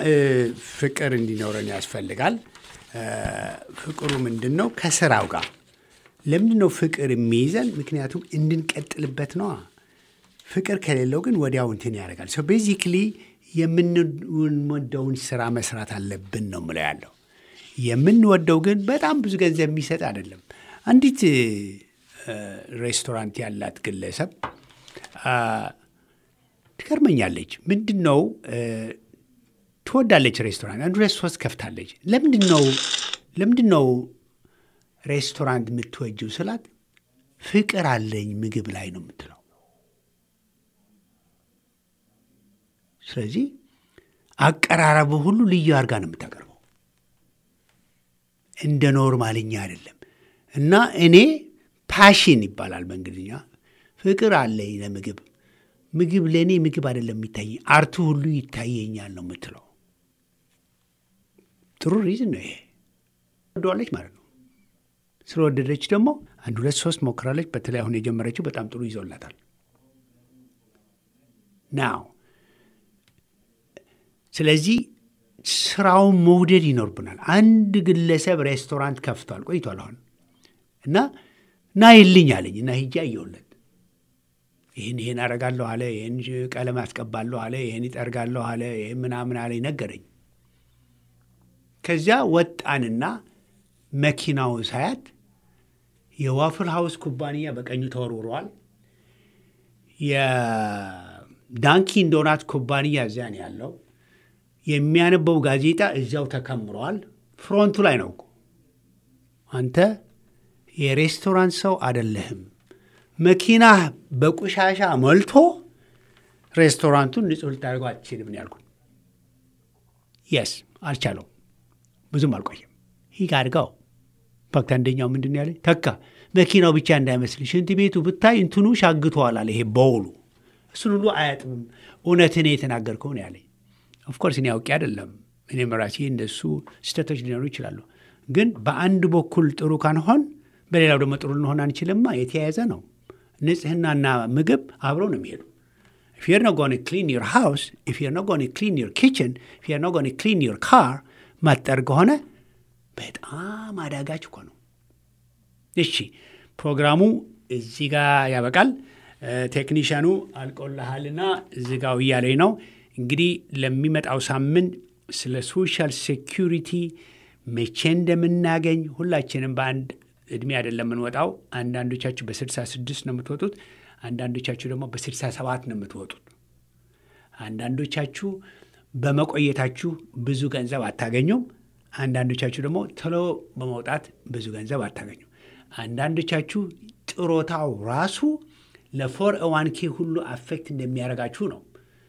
ፍቅር እንዲኖረን ያስፈልጋል። ፍቅሩ ምንድን ነው? ከስራው ጋር ለምንድን ነው ፍቅር የሚይዘን? ምክንያቱም እንድንቀጥልበት ነዋ። ፍቅር ከሌለው ግን ወዲያው እንትን ያደርጋል። ሶ ቤዚክሊ የምንወደውን ስራ መስራት አለብን ነው ምለው ያለው። የምንወደው ግን በጣም ብዙ ገንዘብ የሚሰጥ አይደለም። አንዲት ሬስቶራንት ያላት ግለሰብ ትገርመኛለች። ምንድን ነው ትወዳለች ሬስቶራንት አንድ ሁለት ሶስት ከፍታለች። ለምንድን ነው ለምንድን ነው ሬስቶራንት የምትወጂው ስላት ፍቅር አለኝ ምግብ ላይ ነው የምትለው። ስለዚህ አቀራረቡ ሁሉ ልዩ አድርጋ ነው የምታቀርበው፣ እንደ ኖርማልኛ አይደለም። እና እኔ ፓሽን ይባላል በእንግሊዝኛ ፍቅር አለኝ ለምግብ ምግብ ለእኔ ምግብ አይደለም የሚታየኝ፣ አርቱ ሁሉ ይታየኛል ነው የምትለው። ጥሩ ሪዝን ነው ይሄ። ወደዋለች ማለት ነው። ስለወደደች ደግሞ አንድ ሁለት ሶስት ሞክራለች። በተለይ አሁን የጀመረችው በጣም ጥሩ ይዞላታል። ናው ስለዚህ ስራውን መውደድ ይኖርብናል። አንድ ግለሰብ ሬስቶራንት ከፍቷል ቆይቷል አሁን እና ና ይልኝ አለኝ እና ሂጄ አየሁለት። ይህን ይህን አረጋለሁ አለ፣ ይህን ቀለም አስቀባለሁ አለ፣ ይህን ይጠርጋለሁ አለ፣ ይህን ምናምን አለ ነገረኝ። ከዚያ ወጣንና መኪናው ሳያት የዋፍል ሃውስ ኩባንያ በቀኙ ተወርውረዋል። የዳንኪን ዶናት ኩባንያ እዚያ ነው ያለው። የሚያነበው ጋዜጣ እዚያው ተከምረዋል። ፍሮንቱ ላይ ነው እኮ አንተ የሬስቶራንት ሰው አደለህም። መኪናህ በቆሻሻ መልቶ ሬስቶራንቱን ንጹህ ልታደርገው አትችልም ነው ያልኩት። የስ አልቻለው። ብዙም አልቆየም። ይህ አድርገው ፋክት አንደኛው ምንድን ያለ ተካ መኪናው ብቻ እንዳይመስል ሽንት ቤቱ ብታይ እንትኑ ሻግተዋል አለ። ይሄ በውሉ እሱን ሁሉ አያጥብም። እውነትን የተናገርከው ነው ያለኝ። ኦፍኮርስ እኔ አውቄ አይደለም። እኔም ራሴ እንደሱ ስህተቶች ሊኖሩ ይችላሉ። ግን በአንድ በኩል ጥሩ ካንሆን በሌላው ደግሞ ጥሩ ልንሆን አንችልማ። የተያያዘ ነው። ንጽህናና ምግብ አብረው ነው የሚሄዱ። if you're not going to clean your house, if you're not going to clean your kitchen, if you're not going to clean your car ማጠር ከሆነ በጣም አዳጋች እኮ ነው። እሺ ፕሮግራሙ እዚህ ጋር ያበቃል። ቴክኒሽያኑ አልቆልሃልና እዚህ ጋር እያለኝ ነው። እንግዲህ ለሚመጣው ሳምንት ስለ ሶሻል ሴኪሪቲ መቼ እንደምናገኝ ሁላችንም በአንድ እድሜ አይደለም የምንወጣው። አንዳንዶቻችሁ በስልሳ ስድስት ነው የምትወጡት። አንዳንዶቻችሁ ደግሞ በስልሳ ሰባት ነው የምትወጡት። አንዳንዶቻችሁ በመቆየታችሁ ብዙ ገንዘብ አታገኙም። አንዳንዶቻችሁ ደግሞ ቶሎ በመውጣት ብዙ ገንዘብ አታገኙም። አንዳንዶቻችሁ ጥሮታው ራሱ ለፎር ዋን ኬ ሁሉ አፌክት እንደሚያደርጋችሁ ነው።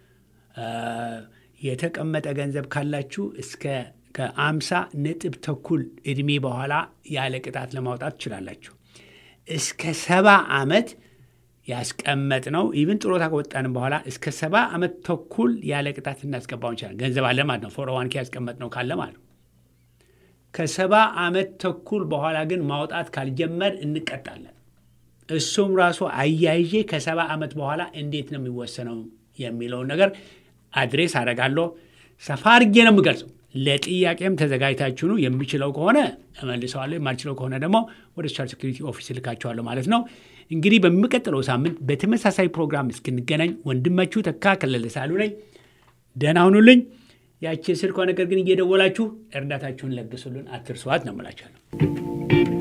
የተቀመጠ ገንዘብ ካላችሁ እስከ ከአምሳ ነጥብ ተኩል እድሜ በኋላ ያለ ቅጣት ለማውጣት ትችላላችሁ። እስከ ሰባ ዓመት ያስቀመጥ ነው ኢቭን ጥሮታ ከወጣንም በኋላ እስከ ሰባ ዓመት ተኩል ያለ ቅጣት እናስገባው እንችላለን። ገንዘብ አለ ማለት ነው። ፎር ዋን ኬ ያስቀመጥ ነው ካለ ማለት ነው። ከሰባ ዓመት ተኩል በኋላ ግን ማውጣት ካልጀመር እንቀጣለን። እሱም ራሱ አያይዤ ከሰባ ዓመት በኋላ እንዴት ነው የሚወሰነው የሚለውን ነገር አድሬስ አደርጋለሁ። ሰፋ አድርጌ ነው የምገልጸው። ለጥያቄም ተዘጋጅታችሁ ነው። የሚችለው ከሆነ እመልሰዋለሁ፣ የማልችለው ከሆነ ደግሞ ወደ ሶሻል ሴኩሪቲ ኦፊስ ልካቸዋለሁ ማለት ነው። እንግዲህ በሚቀጥለው ሳምንት በተመሳሳይ ፕሮግራም እስክንገናኝ ወንድማችሁ ተካ ከለለ ሳሉ ነኝ። ደህና ሁኑልኝ። ያቺ ስልኳ ነገር ግን እየደወላችሁ እርዳታችሁን ለግሱልን፣ አትርሷት ነው የምላችኋለሁ።